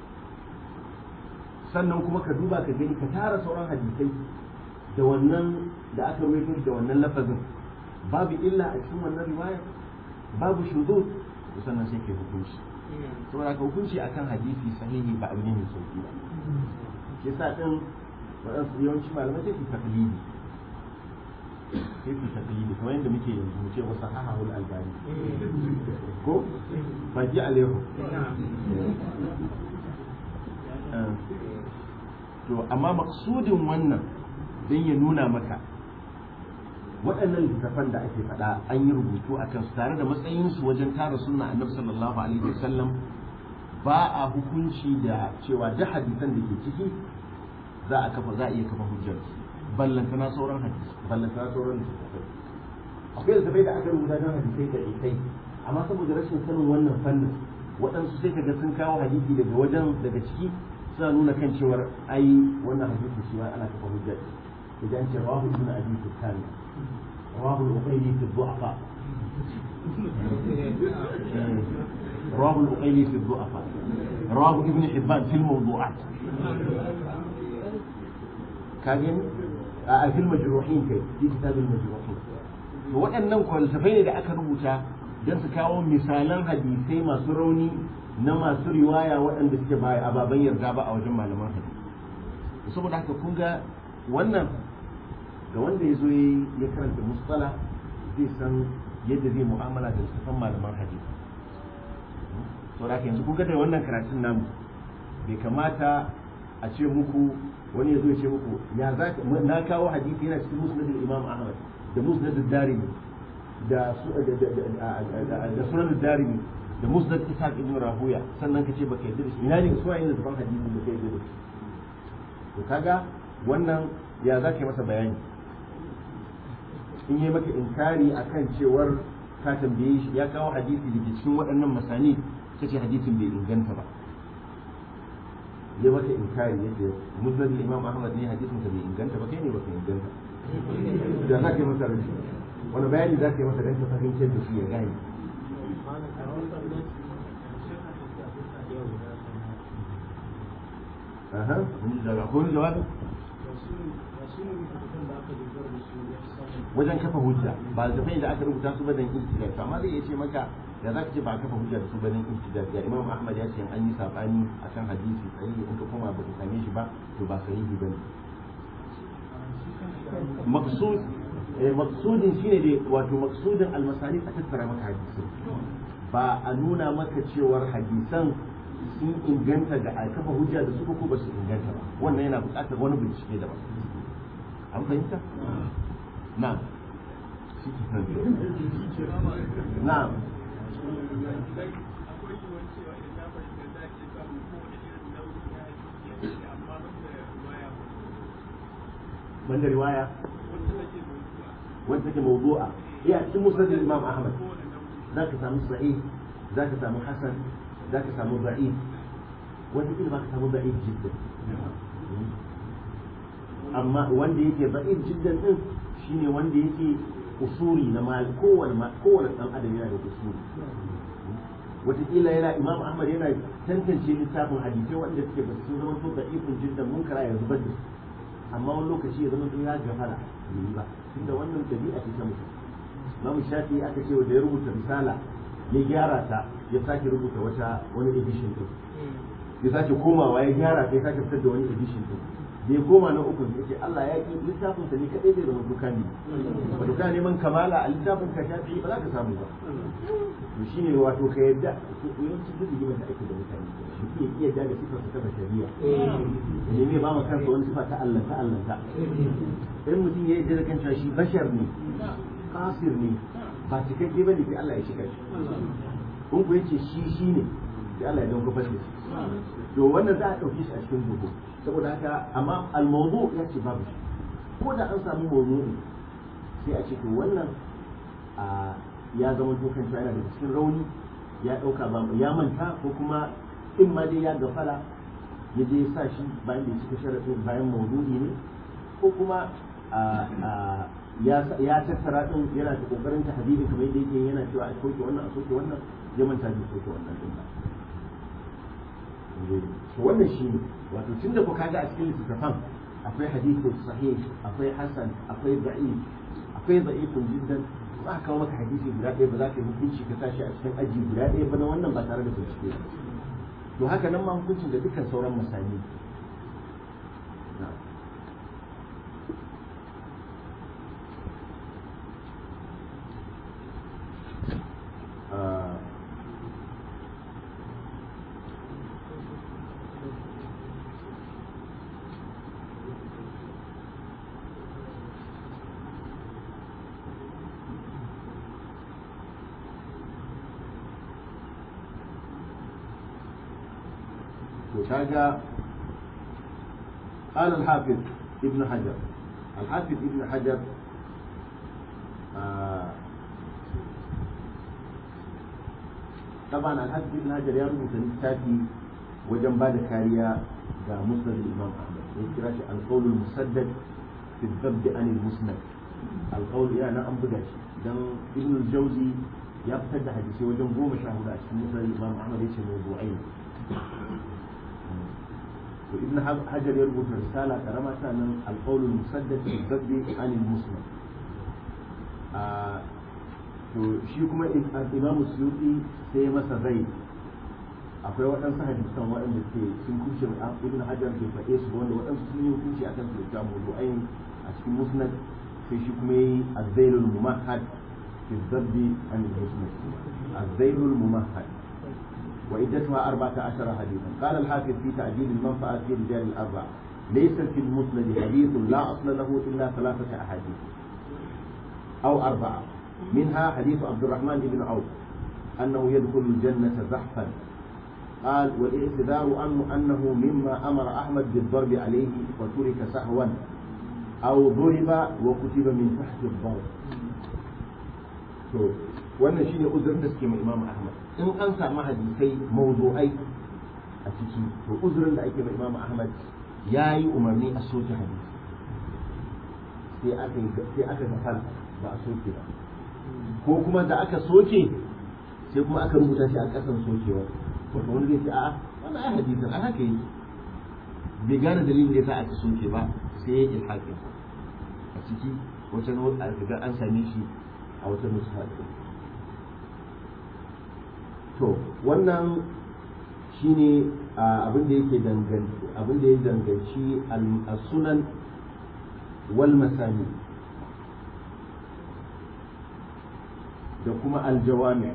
sannan kuma ka duba ka gani ka tara sauran hadisai da wannan da aka rawaito da wannan lafazin babu illa a cikin wannan riwaya babu shudud to sannan sai ke hukunci saboda ka hukunci akan hadisi sahihi ba abu ne mai sauki ba shi yasa din waɗansu yawanci malamai sai su taklidi sai su taklidi kamar yadda muke yanzu mu ce wa sahahul albani ko baki alaihu to amma maksudin wannan don ya nuna maka waɗannan littattafan da ake faɗa an yi rubutu a kansu tare da matsayinsu wajen tara sunna annabi sallallahu alaihi wasallam ba a hukunci da cewa duk hadisan da ke ciki za a kafa za a iya kafa hujjar ballantana sauran hadisi ballantana sauran littattafai akwai littattafai da aka rubuta don hadisai da kai amma saboda rashin sanin wannan fannin waɗansu sai kaga sun kawo hadisi daga wajen daga ciki suna nuna kan cewar ai wannan hadisi shi ma ana kafa hujjar idan ce rawahu ibn abi sufyan رواه الأقيلي في الضعفاء رواه الأقيلي في الضعفاء رواه ابن حبان في الموضوعات كاجن في المجروحين كي في كتاب المجروحين waɗannan kwalsafai ne da aka rubuta don su kawo misalan hadisai masu rauni na masu riwaya waɗanda suke ba ababen yarda ba a wajen malaman hadisi saboda haka kun ga wannan ga wanda ya zo ya karanta mustala zai san yadda zai mu'amala da littattafan malaman hadisi to da yanzu kun ga da wannan karatun namu bai kamata a ce muku wani ya zo ya ce muku ya za na kawo hadisi yana cikin musnad imam ahmad da musnad darimi da da sunan darimi da musnad ishaq ibn rahuya sannan ka ce baka yadda da shi ina ne suwaye ne da hadisi da kai yadda da shi to kaga wannan ya za ka yi masa bayani in yi maka inkari akan cewar ka tambaye shi ya kawo hadisi da ke cikin waɗannan masani ka ce hadisin bai inganta ba ya maka inkari yadda musnad imam ahmad ne hadisin ka bai inganta ba kai ne baka inganta da za ka yi masa rashi wani bayani za ka yi masa don ka fahimtar da shi ya gane Aha, wani jawabi? wajen kafa hujja ba da da aka rubuta su badan intidal to amma zai iya ce maka da za ka ce ba a kafa hujja da su badan intidal ya imam ahmad ya ce an yi sabani akan hadisi sahihi in ka koma ba ka same shi ba to ba sahihi bane maqsud eh maqsudin shine dai wato maqsudin almasani a tattara maka hadisi ba a nuna maka cewar hadisan sun inganta da a kafa hujja da su ko ba su inganta ba wannan yana buƙatar wani bincike daban an fahimta na'am na'am cewa idan na fahimta za a iya samun kowane irin nau'i na hadisi ya ce amma ban da riwaya banda riwaya wanda take mawdu'a wanda take mawdu'a eh a cikin musnad imam ahmad kowane nau'i zaka samu sahih zaka samu hasan zaka samu da'if wanda kila baka samu da'if jiddan amma wanda yake da'if jiddan din shine wanda yake usuri na mal kowane ma- kowane dan adam yana da usuri wataƙila yana imam ahmad yana tantance littafin hadisai wanda suke ba su zama to da'ifin jiddan munkara ya zubar da su amma wani lokaci ya zama to ya gafara bai yi ba tunda wannan dabi'a ce ta mutum Imam Shafi aka ce da ya rubuta risala ya gyara ta ya sake rubuta wata wani edition din ya sake komawa ya gyara ta ya sake fitar da wani edition din da ya koma na uku ya ce Allah ya ki littafin sa ne kadai zai zama duka ne wato kana neman kamala a littafin ka Shafi ba za ka samu ba to shine wato ka yadda yawanci duk rigimar da ake da mutane shi ke iya yadda da sifar ta ta shari'a ne ne ba ma kansa wani sifa ta Allah ta Allah ta in mutum ya yi da kan cewa shi bashar ne kasir ne ba cikakke bane sai Allah ya shiga shi kun ku yace shi shi ne sai Allah ya dauka fashe shi to wannan za a dauke shi a cikin duhu saboda haka amma al-mawdu ya ce babu shi ko da an samu mawdu'i sai a ce to wannan a ya zama to kan yana daga cikin rauni ya dauka ba ya manta ko kuma in ma dai ya gafala ya je ya sa shi bayan da ya cika sharadin bayan mawdu'i ne ko kuma a ya tattara din yana da kokarin ta hadisi kamar yadda yake yana cewa a soke wannan a soke wannan ya manta da soke wannan din ba to wannan shi ne wato tun da ku kaga a cikin littattafan akwai hadisi sahih akwai hasan akwai da'if akwai da'ifun jiddan ba ka kawo maka hadisi guda ɗaya ba za ka yi hukunci ka tashi a cikin aji guda ɗaya ba na wannan ba tare da bincike ba to haka nan ma hukuncin da dukkan sauran masani na'am آه، وكاجا قال الحافظ ابن حجر الحافظ ابن حجر آه طبعا الحافظ ابن حجر يا رب تاتي وجن بعد كاريا ga musnad imam ahmad ya kira shi alqawl musaddad fi dhabb an musnad alqawl ya na an buga shi dan ibn al-jawzi ya fitar da hadisi wajen goma sha hudu a cikin musnad imam ahmad yace mawdu'ai to ibn hajar ya rubuta risala karama ta nan alqawl musaddad fi dhabb an musnad to shi kuma imam suyuti sai ya masa zai akwai waɗansu hadisan waɗanda ke sun kushe ibn hajar ke faɗe su wanda waɗansu sun yi hukunci a kan su da mawdu'ain a cikin musnad sai shi kuma yi azzailul mumahhad fi dhabbi an musnad azzailul mumahhad wa iddatuha arba'ata ashara hadithan qala al-hafiz fi ta'dil al-manfa'a fi rijal al-arba'a laysa fi al-musnad hadith la asla lahu illa thalathata ahadith aw arba'a منها حديث عبد الرحمن بن عوف أنه يدخل الجنة زحفا قال والاعتذار عنه أنه مما أمر أحمد بالضرب عليه وترك سهوا أو ضرب وكتب من تحت الضرب to wannan shine uzurin da suke mai Imam Ahmad in an samu hadisai mawdu'ai a ciki to uzurin da ake mai Imam Ahmad yayi umarni a soke hadisi sai aka sai aka gafara ba a soke ba ko kuma da aka soke sai kuma aka rubuta shi a ƙasan sokewa wato wani zai ce a'a wannan ai hadisin a haka yi bai gane dalilin da yasa aka soke ba sai ya yi ilhaƙin a ciki wata a ga an same shi a wata nusa to wannan shine abin da yake danganci abin da ya danganci al-sunan wal masani da kuma aljawami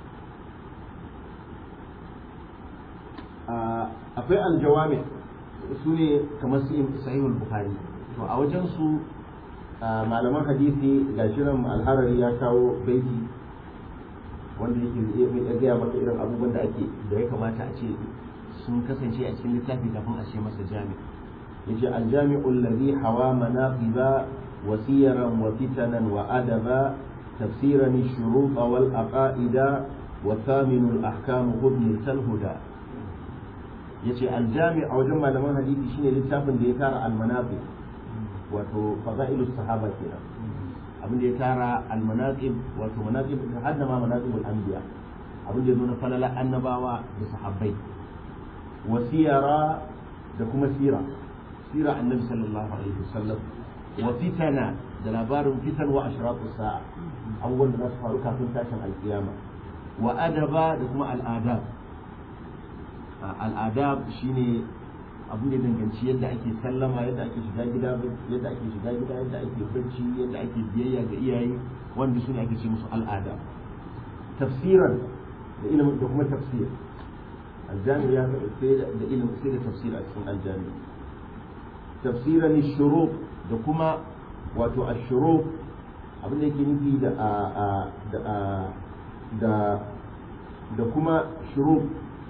akwai aljawami su ne kamar su sahihul bukhari to a wajen su malaman hadisi ga shirin alharari ya kawo baiti wanda yake ya gaya maka irin abubuwan da ake da ya kamata a ce sun kasance a cikin littafi kafin a ce masa jami yace aljami'u alladhi hawa manaqiba wa siyaran wa fitanan wa adaba tafsiran ash-shurut wal aqaida wa thaminu al-ahkam hubni al-huda yace aljami' a wajen malaman hadisi shine littafin da ya tara al-manaqib wato fadailus sahaba kenan abin da ya tara al-manaqib wato manaqib hadda ma manaqibul anbiya abin da ya zo na falala annabawa da sahabbai wasiyara da kuma sira sira annabi sallallahu alaihi wasallam wa fitana da labarin fitan wa ashratu sa'a abubuwan da za su faru kafin tashin alkiyama wa adaba da kuma al'adab al'adab shine abin da danganci yadda ake sallama yadda ake shiga gida yadda ake shiga gida yadda ake bacci yadda ake biyayya ga iyaye wanda su ne ake ce musu al'ada tafsiran da ilimin da kuma tafsir aljami ya sai da ilimin sai da tafsir a cikin aljami tafsiran shurub da kuma wato ashurub abin da yake nufi da da da da kuma shurub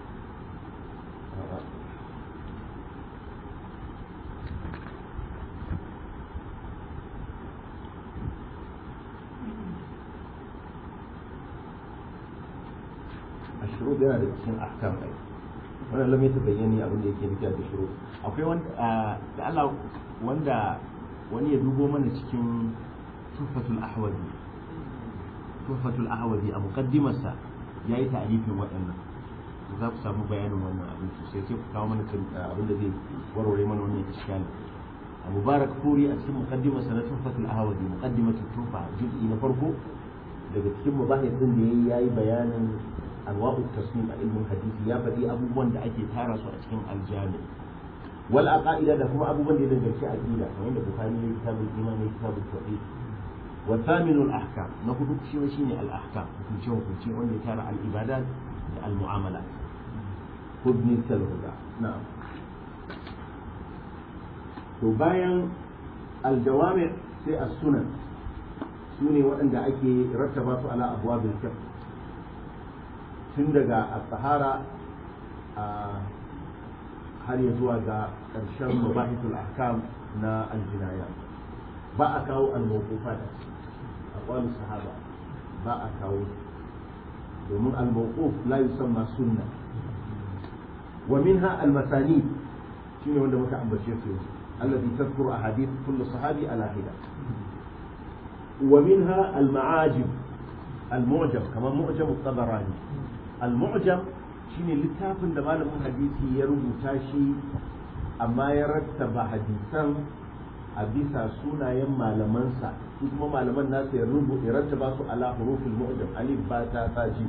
الشروط yana da cikin ahkam ai wannan lam yatabayyani abin da yake nufi da shurut akwai wanda da Allah wanda wani ya dubo mana cikin tuhfatul ahwazi tuhfatul ahwazi a muqaddimarsa yayi ta'rifin waɗannan za ku samu bayanin wannan abin sosai sai ku kawo mana abin da zai warware mana wannan iskali a mubarak furi a cikin muqaddimarsa na tuhfatul ahwazi muqaddimatul tuhfa juz'i na farko daga cikin mubahisin da yayi yayi bayanin anwa'u tasnim a ilmin hadisi ya faɗi abubuwan da ake tara su a cikin aljami wal aqaida da kuma abubuwan da ya danganci aqida kamar da bukhari ne kitabul iman ne kitabul tauhid wa thaminul ahkam na hudu shi shine al ahkam hukunce hukunce wanda ya tara al ibadat da al mu'amalat hudni salhuda na'am to bayan al jawami sai as sunan sune waɗanda ake rattaba su ala abwabil fiqh tun daga al-sahara har ya zuwa ga ƙarshen mabahitul ahkam na aljinaya ba a kawo al-mawqufat a qawl sahaba ba a kawo domin al-mawquf la yusamma sunna wa minha al-masani shine wanda muka ambace su alladhi tadhkuru ahadith kullu sahabi ala hida wa minha al-ma'ajib al-mu'jam kama mu'jam at-tabarani al-mu'jam shine littafin da malamin hadisi ya rubuta shi amma ya rattaba hadisan a bisa sunayen malamansa su kuma malaman nasu ya rubuta ya rattaba su ala hurufil mu'jam alif ba ta ta ji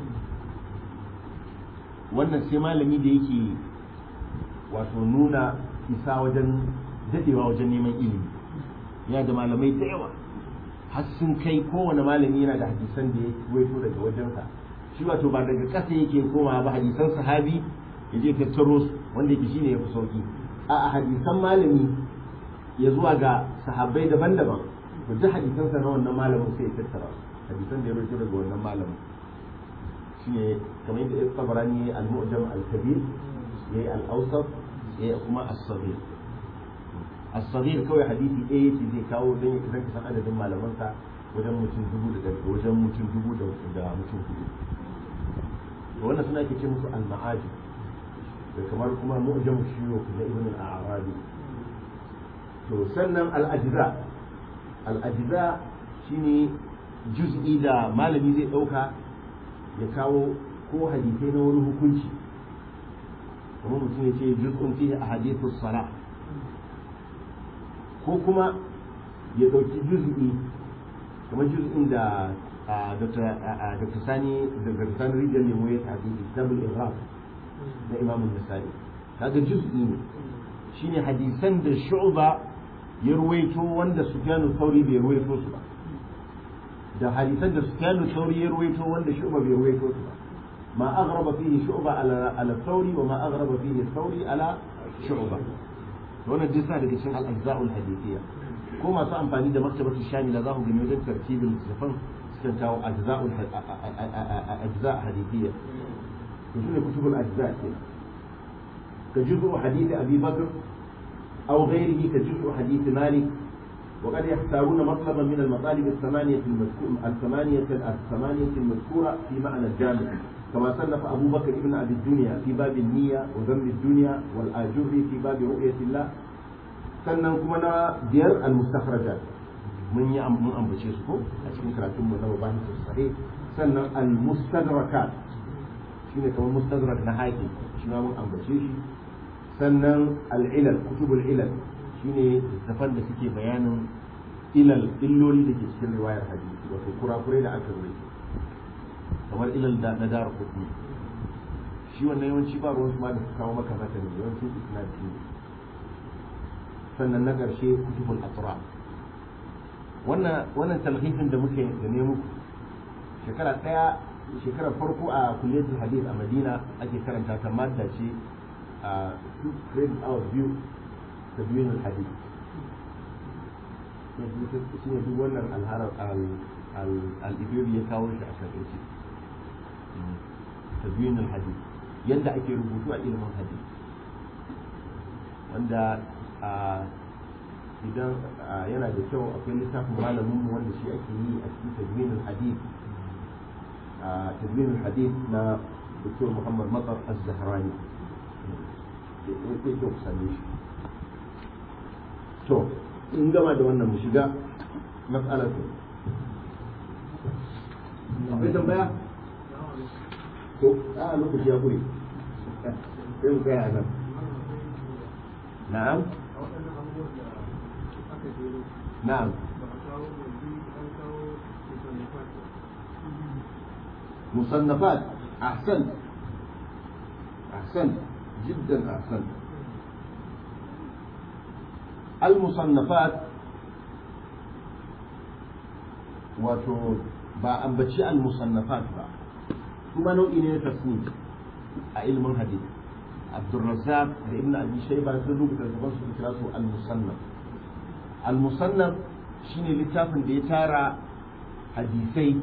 wannan sai malami da yake wato nuna isa wajen dadewa wajen neman ilimi yana da malamai da yawa har sun kai kowane malami yana da hadisan da ya waito daga wajensa shi wato ba daga ƙasa yake koma ba hadisan sahabi ya je tattaro su wanda yake shine ya fi sauki a hadisan malami ya zuwa ga sahabbai daban-daban to duk hadisansa na wannan malamin sai ya tattara su hadisan da ya rubuta daga wannan malamin shine kamar yadda Ibn Tabarani ya al-Mu'jam al-Kabir ya yi al-Awsat ya kuma as-Saghir as-Saghir kawai hadisi ɗaya yake zai kawo don ya kasance san adadin malamansa wajen mutum dubu da wajen mutum dubu da mutum hudu wannan suna ke ce musu al-ma'ajib da kamar kuma mu'jam shuyukh na ibn al-arabi to sannan al-ajza al-ajza shine juz'i da malami zai dauka ya kawo ko hadisai na wani hukunci kamar mutum ya ce juz'un fihi ahadithus salah ko kuma ya dauki juz'i kamar juz'in da Dr. Sani Dr. Sani Rijal Lemo ya tafi Kitabul Iraq na Imam Nasa'i kaga juz'i ne shine hadisan da Shu'ba ya ruwaito wanda Sufyan Thawri bai ruwaito su ba da hadisan da Sufyan Thawri ya ruwaito wanda Shu'ba bai ruwaito su ba ma aghraba fihi Shu'ba ala ala Thawri wa ma aghraba fihi Thawri ala shu'ba to wannan duk sa daga cikin al-ajza'ul hadithiyya ko masu amfani da maktabatu shamila za ku gani wajen tartibin littafan sukan kawo ajza'ul ajza hadithiyya to shine kutubul ajza kenan ka juz'u hadith abi bakr aw ghayrihi ka juz'u hadith malik وقد يختارون مطلبا من المطالب الثمانية المذكورة الثمانية الثمانية المذكورة في معنى الجامع كما صنف أبو بكر ابن أبي الدنيا في باب النية وذم الدنيا والآجري في باب رؤية الله sannan kuma na biyar al-mustakhrajat mun yi mun ambace su ko a cikin karatun mu na mabahis sahih sannan al-mustadrakat shine kamar mustadrak na haƙi shi ma mun ambace shi sannan al-ilal kutubul ilal shine littafan da suke bayanin ilal illoli da ke cikin riwayar hadisi wato kurakurai da aka rubuta kamar ilal da na dara kuɗi shi wannan yawanci ba ruwan su ma da su kawo maka mata ne yawanci isnadi ne sannan na ƙarshe kutubul asra wannan wannan talhifin da muke da ne muku shekara ɗaya shekarar farko a kulliyatul hadith a madina ake karanta ta madda ce a two credit hours biyu ta biyun hadith shi ne duk wannan alharar al-ibiri ya kawo shi a shakaice ta biyun hadith yadda ake rubutu a ilimin hadith wanda idan yana da kyau akwai littafin malamin mu wanda shi ake yi a cikin tadwinin hadith tadwinin hadith na Dr. Muhammad Matar Az-Zahrani yake kyau ku same shi to in gama da wannan mu shiga mas'alar ku akwai tambaya to a lokaci ya gure sai mu kai a nan نعم نعم مصنفات أحسن أحسن جدا أحسن المصنفات wato ba ambaci al-musannafat ba kuma nau'i ne na tasnif a ilmin hadith Abdulrazzaq da Ibn Abi Shayba sun rubuta gaban su kira su al-musannaf al-musannaf shine littafin da ya tara hadisai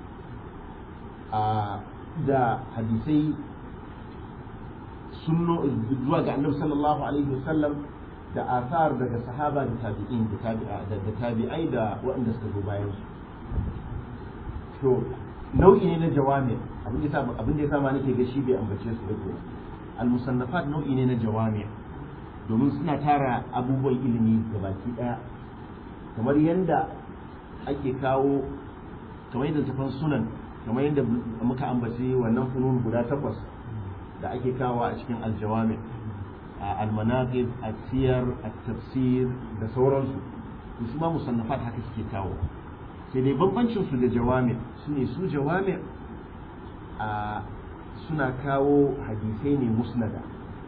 da hadisai sunno zuwa ga Annabi sallallahu alaihi wasallam da asar daga sahaba da tabi'in da tabi'ai da waɗanda suka zo bayan su to nau'i ne na jawami abin da ya sama nake ga shi bai ambace su da kuma al-musannafat nau'i ne na jawami domin suna tara abubuwan ilimi gabaki daya kamar yadda ake kawo kamar yadda tafan sunan kamar yadda muka ambaci wannan funun guda takwas da ake kawo a cikin aljawami al-manaqib at-siyar at-tafsir da sauransu to su ma musannafat haka suke kawo sai dai bambancin su da jawami sune su jawami a suna kawo hadisai ne musnada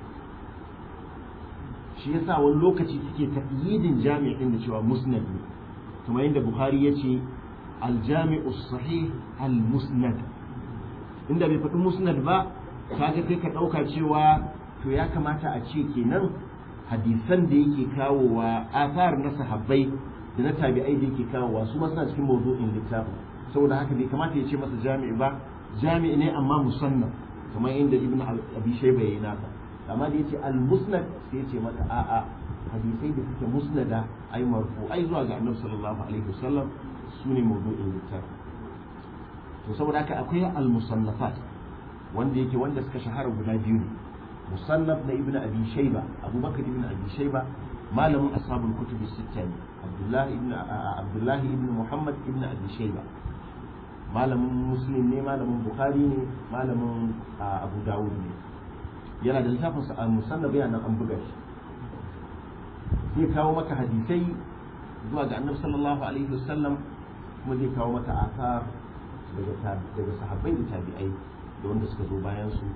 shi yasa wani lokaci suke taƙyidin jami'in da cewa musnad ne kuma yadda bukhari ya ce aljami'u sahih al-musnad inda bai faɗi musnad ba kaga kai ka ɗauka cewa to ya kamata a ce kenan hadisan da yake kawowa athar na sahabbai da na tabi'ai da yake kawowa su ma suna cikin mawdu'in littafin saboda haka bai kamata ya ce masa jami'i ba jami'i ne amma musannaf kamar inda ibn abi shayba yayi naka amma da yace al musnad sai yace mata a'a hadisai da suke musnada ai marfu ai zuwa ga annabi sallallahu alaihi wasallam sune mawdu'in littafi to saboda haka akwai al musannafat wanda yake wanda suka shahara guda biyu ne musannaf na ibn abi shayba abubakar ibn abi shayba malamin ashabul kutub sitta ne abdullahi ibn abdullahi ibn muhammad ibn abi shayba malamin muslim ne malamin bukhari ne malamin abu dawud ne yana da littafin a musannaf yana nan an buga shi zai kawo maka hadisai zuwa ga annabi sallallahu alaihi wasallam kuma zai kawo maka asar daga daga sahabbai da tabi'ai da wanda suka zo bayan su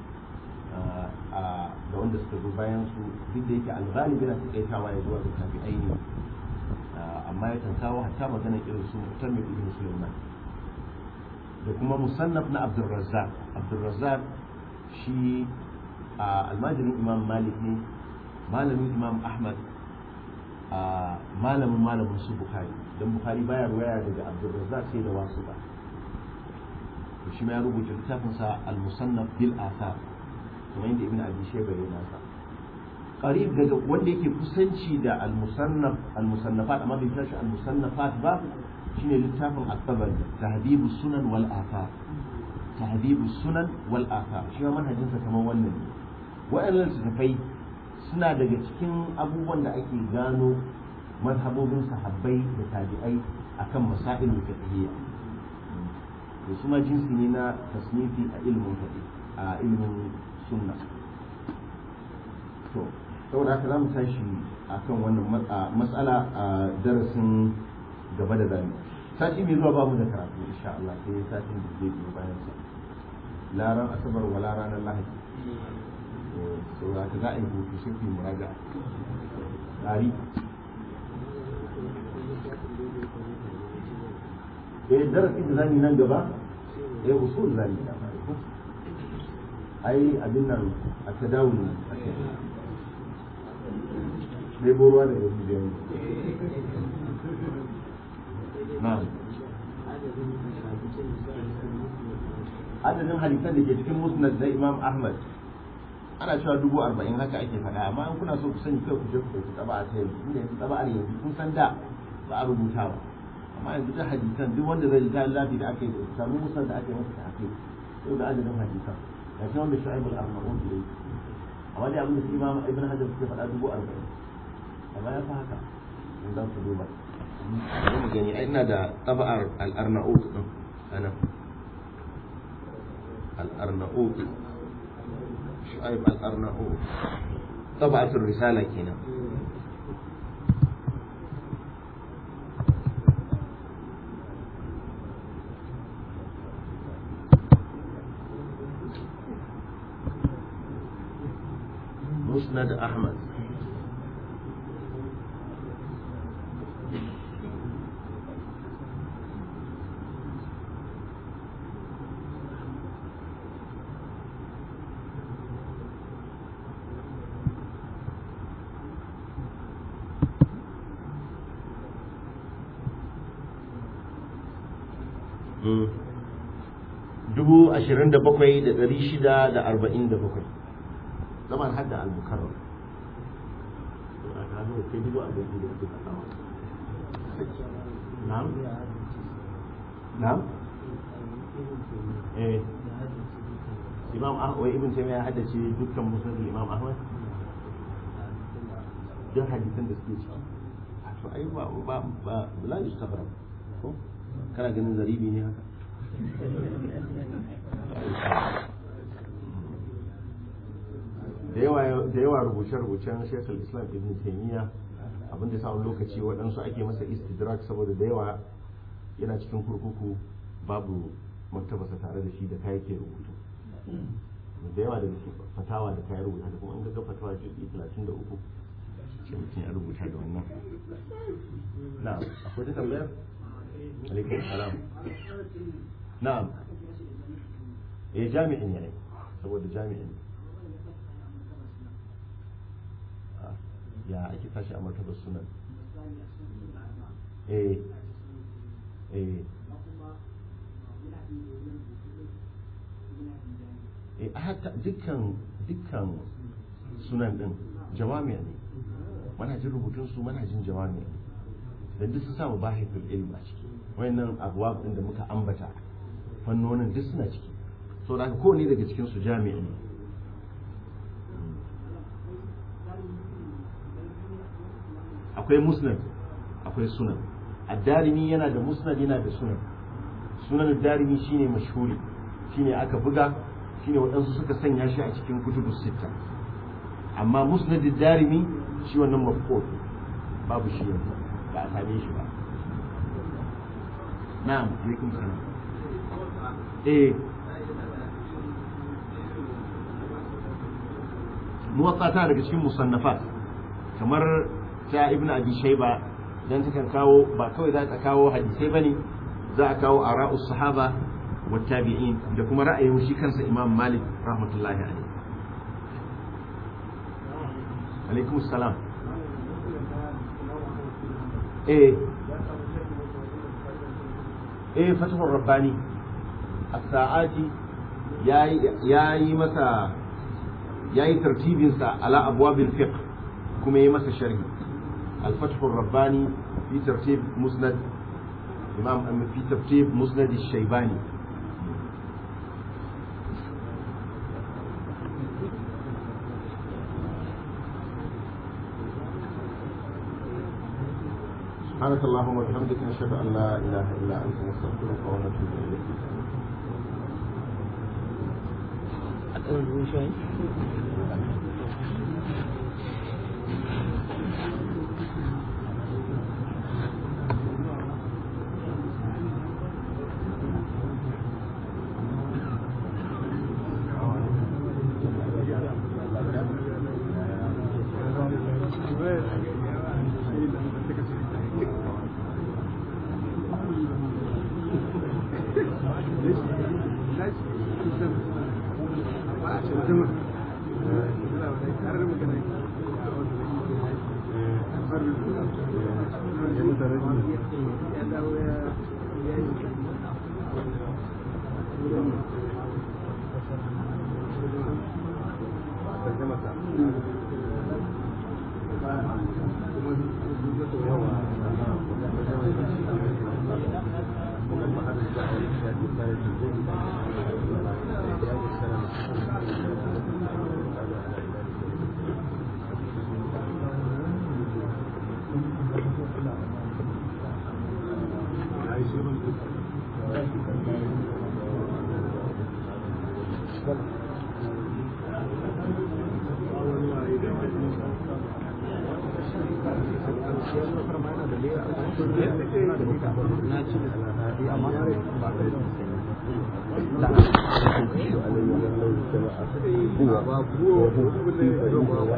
da wanda suka zo bayan su duk da yake alghalibi na takaitawa ya zuwa ga tabi'ai ne amma yakan kawo hatta magana irin su mutammin ibn sulaiman da kuma musannaf na abdulrazzaq abdulrazzaq shi almajirin imam malik ne malamin imam ahmad a malamin malamin su bukhari don bukhari baya ruwaya daga abdulrazzaq sai da wasu ba to shi ma ya rubuta littafin sa al-musannaf bil athar kamar yadda ibn abi shayba ya nasa qarib daga wanda yake kusanci da al-musannaf al-musannafat amma bai tashi al-musannafat ba shine littafin at-tabari tahdhibus sunan wal athar tahdhibus sunan wal athar shi ma manhajinsa kamar wannan ne waɗannan littattafai suna daga cikin abubuwan da ake gano mazhabobin sahabbai da tabi'ai akan masail fiqhiyya to su ma jinsi ne na tasnifi a ilimin fiqh a ilimin sunna to saboda haka zamu tashi akan wannan matsala a darasin gaba da zamu sati mai zuwa babu da karatu insha Allah sai satin da zai biyo bayan sa laran asabar wala ranar lahadi saboda ka za a yi hutu sai ku yi muraja tsari eh darasi da zani nan gaba eh usul zani ai abin nan a tadawul a kai sai borwa da yanzu da yanzu na'am adadin hadisan da ke cikin musnad na imam ahmad ana cewa dubu arba'in haka ake faɗa amma in kuna so ku sani kai ku je ku ɗauki tsaba a ta yanzu inda yanzu tsaba a yanzu kun san da ba a rubuta ba amma yanzu da hadisan duk wanda zai ga lafi da aka yi da samu musan da aka yi masa tafi sai da adadin hadisan ya ce wanda shu'aib al-arnaud da yake amma dai abin da su imam ibn hajar suke faɗa dubu arba'in amma ya fi haka in za ku duba bari mu gani ai ina da taba'ar al-arnaud din anan al-arnaud شعيب الأرناؤوط طبعة الرسالة كنا مسند أحمد dubu ashirin da bakwai da ɗari shida da arba'in da bakwai zaman hadda al-mukarram a gano kai dubu arba'in da suka kawo na'am na'am eh imam ahmad wai ibn taymiya haddace dukkan musulmi imam ahmad duk hadisan da suke ciki to ai ba ba ba la yustabra ko kana ganin zaribi ne haka da yawa rubuce-rubucen shekul islam ibn taimiyya abinda ya samun lokaci waɗansu ake masa istidrak saboda da yawa yana cikin kurkuku babu maktabasa tare da shi da kayan ke rubutu da yawa daga fatawa da kayan rubuta da kuma an ga fatawa jirgi 33 ce mutum ya rubuta da wannan na akwai ta tambayar alaikum salam na'am eh jami'in ne saboda jami'in ya ake tashi a martabar sunan eh eh eh haka dukkan dukkan sunan din jawami'a ne manhajin rubutun su manhajin jawami'a ne dan duk su samu bahithul ilm a ciki wayannan abuwa din da muka ambata fannonin duk suna ciki so da kowane daga cikin su jami'i ne akwai musnad akwai sunan ad-darimi yana da musnad yana da sunan sunan ad-darimi shine mashhuri shine aka buga shine waɗansu suka sanya shi a cikin kutubus sitta amma musnad ad-darimi shi wannan mafqud babu shi yanzu ba a same shi ba na'am alaikum salam eh muwatta ta daga cikin musannafat kamar ta ibnu abi shayba dan takan kawo ba kawai za ta kawo hadisai bane za a kawo ara'us sahaba wa tabi'in da kuma ra'ayin shi kansa imam malik rahmatullahi alaihi alaikum salam eh eh fatahur rabbani as-sa'ati yayi yayi masa yayi tartibin sa ala abwabil fiqh kuma yayi masa sharhi al-fath ar-rabbani fi tartib musnad imam fi tartib musnad ash-shaybani سبحانك اللهم وبحمدك نشهد ان لا اله الا انت نستغفرك ونتوب اليك ba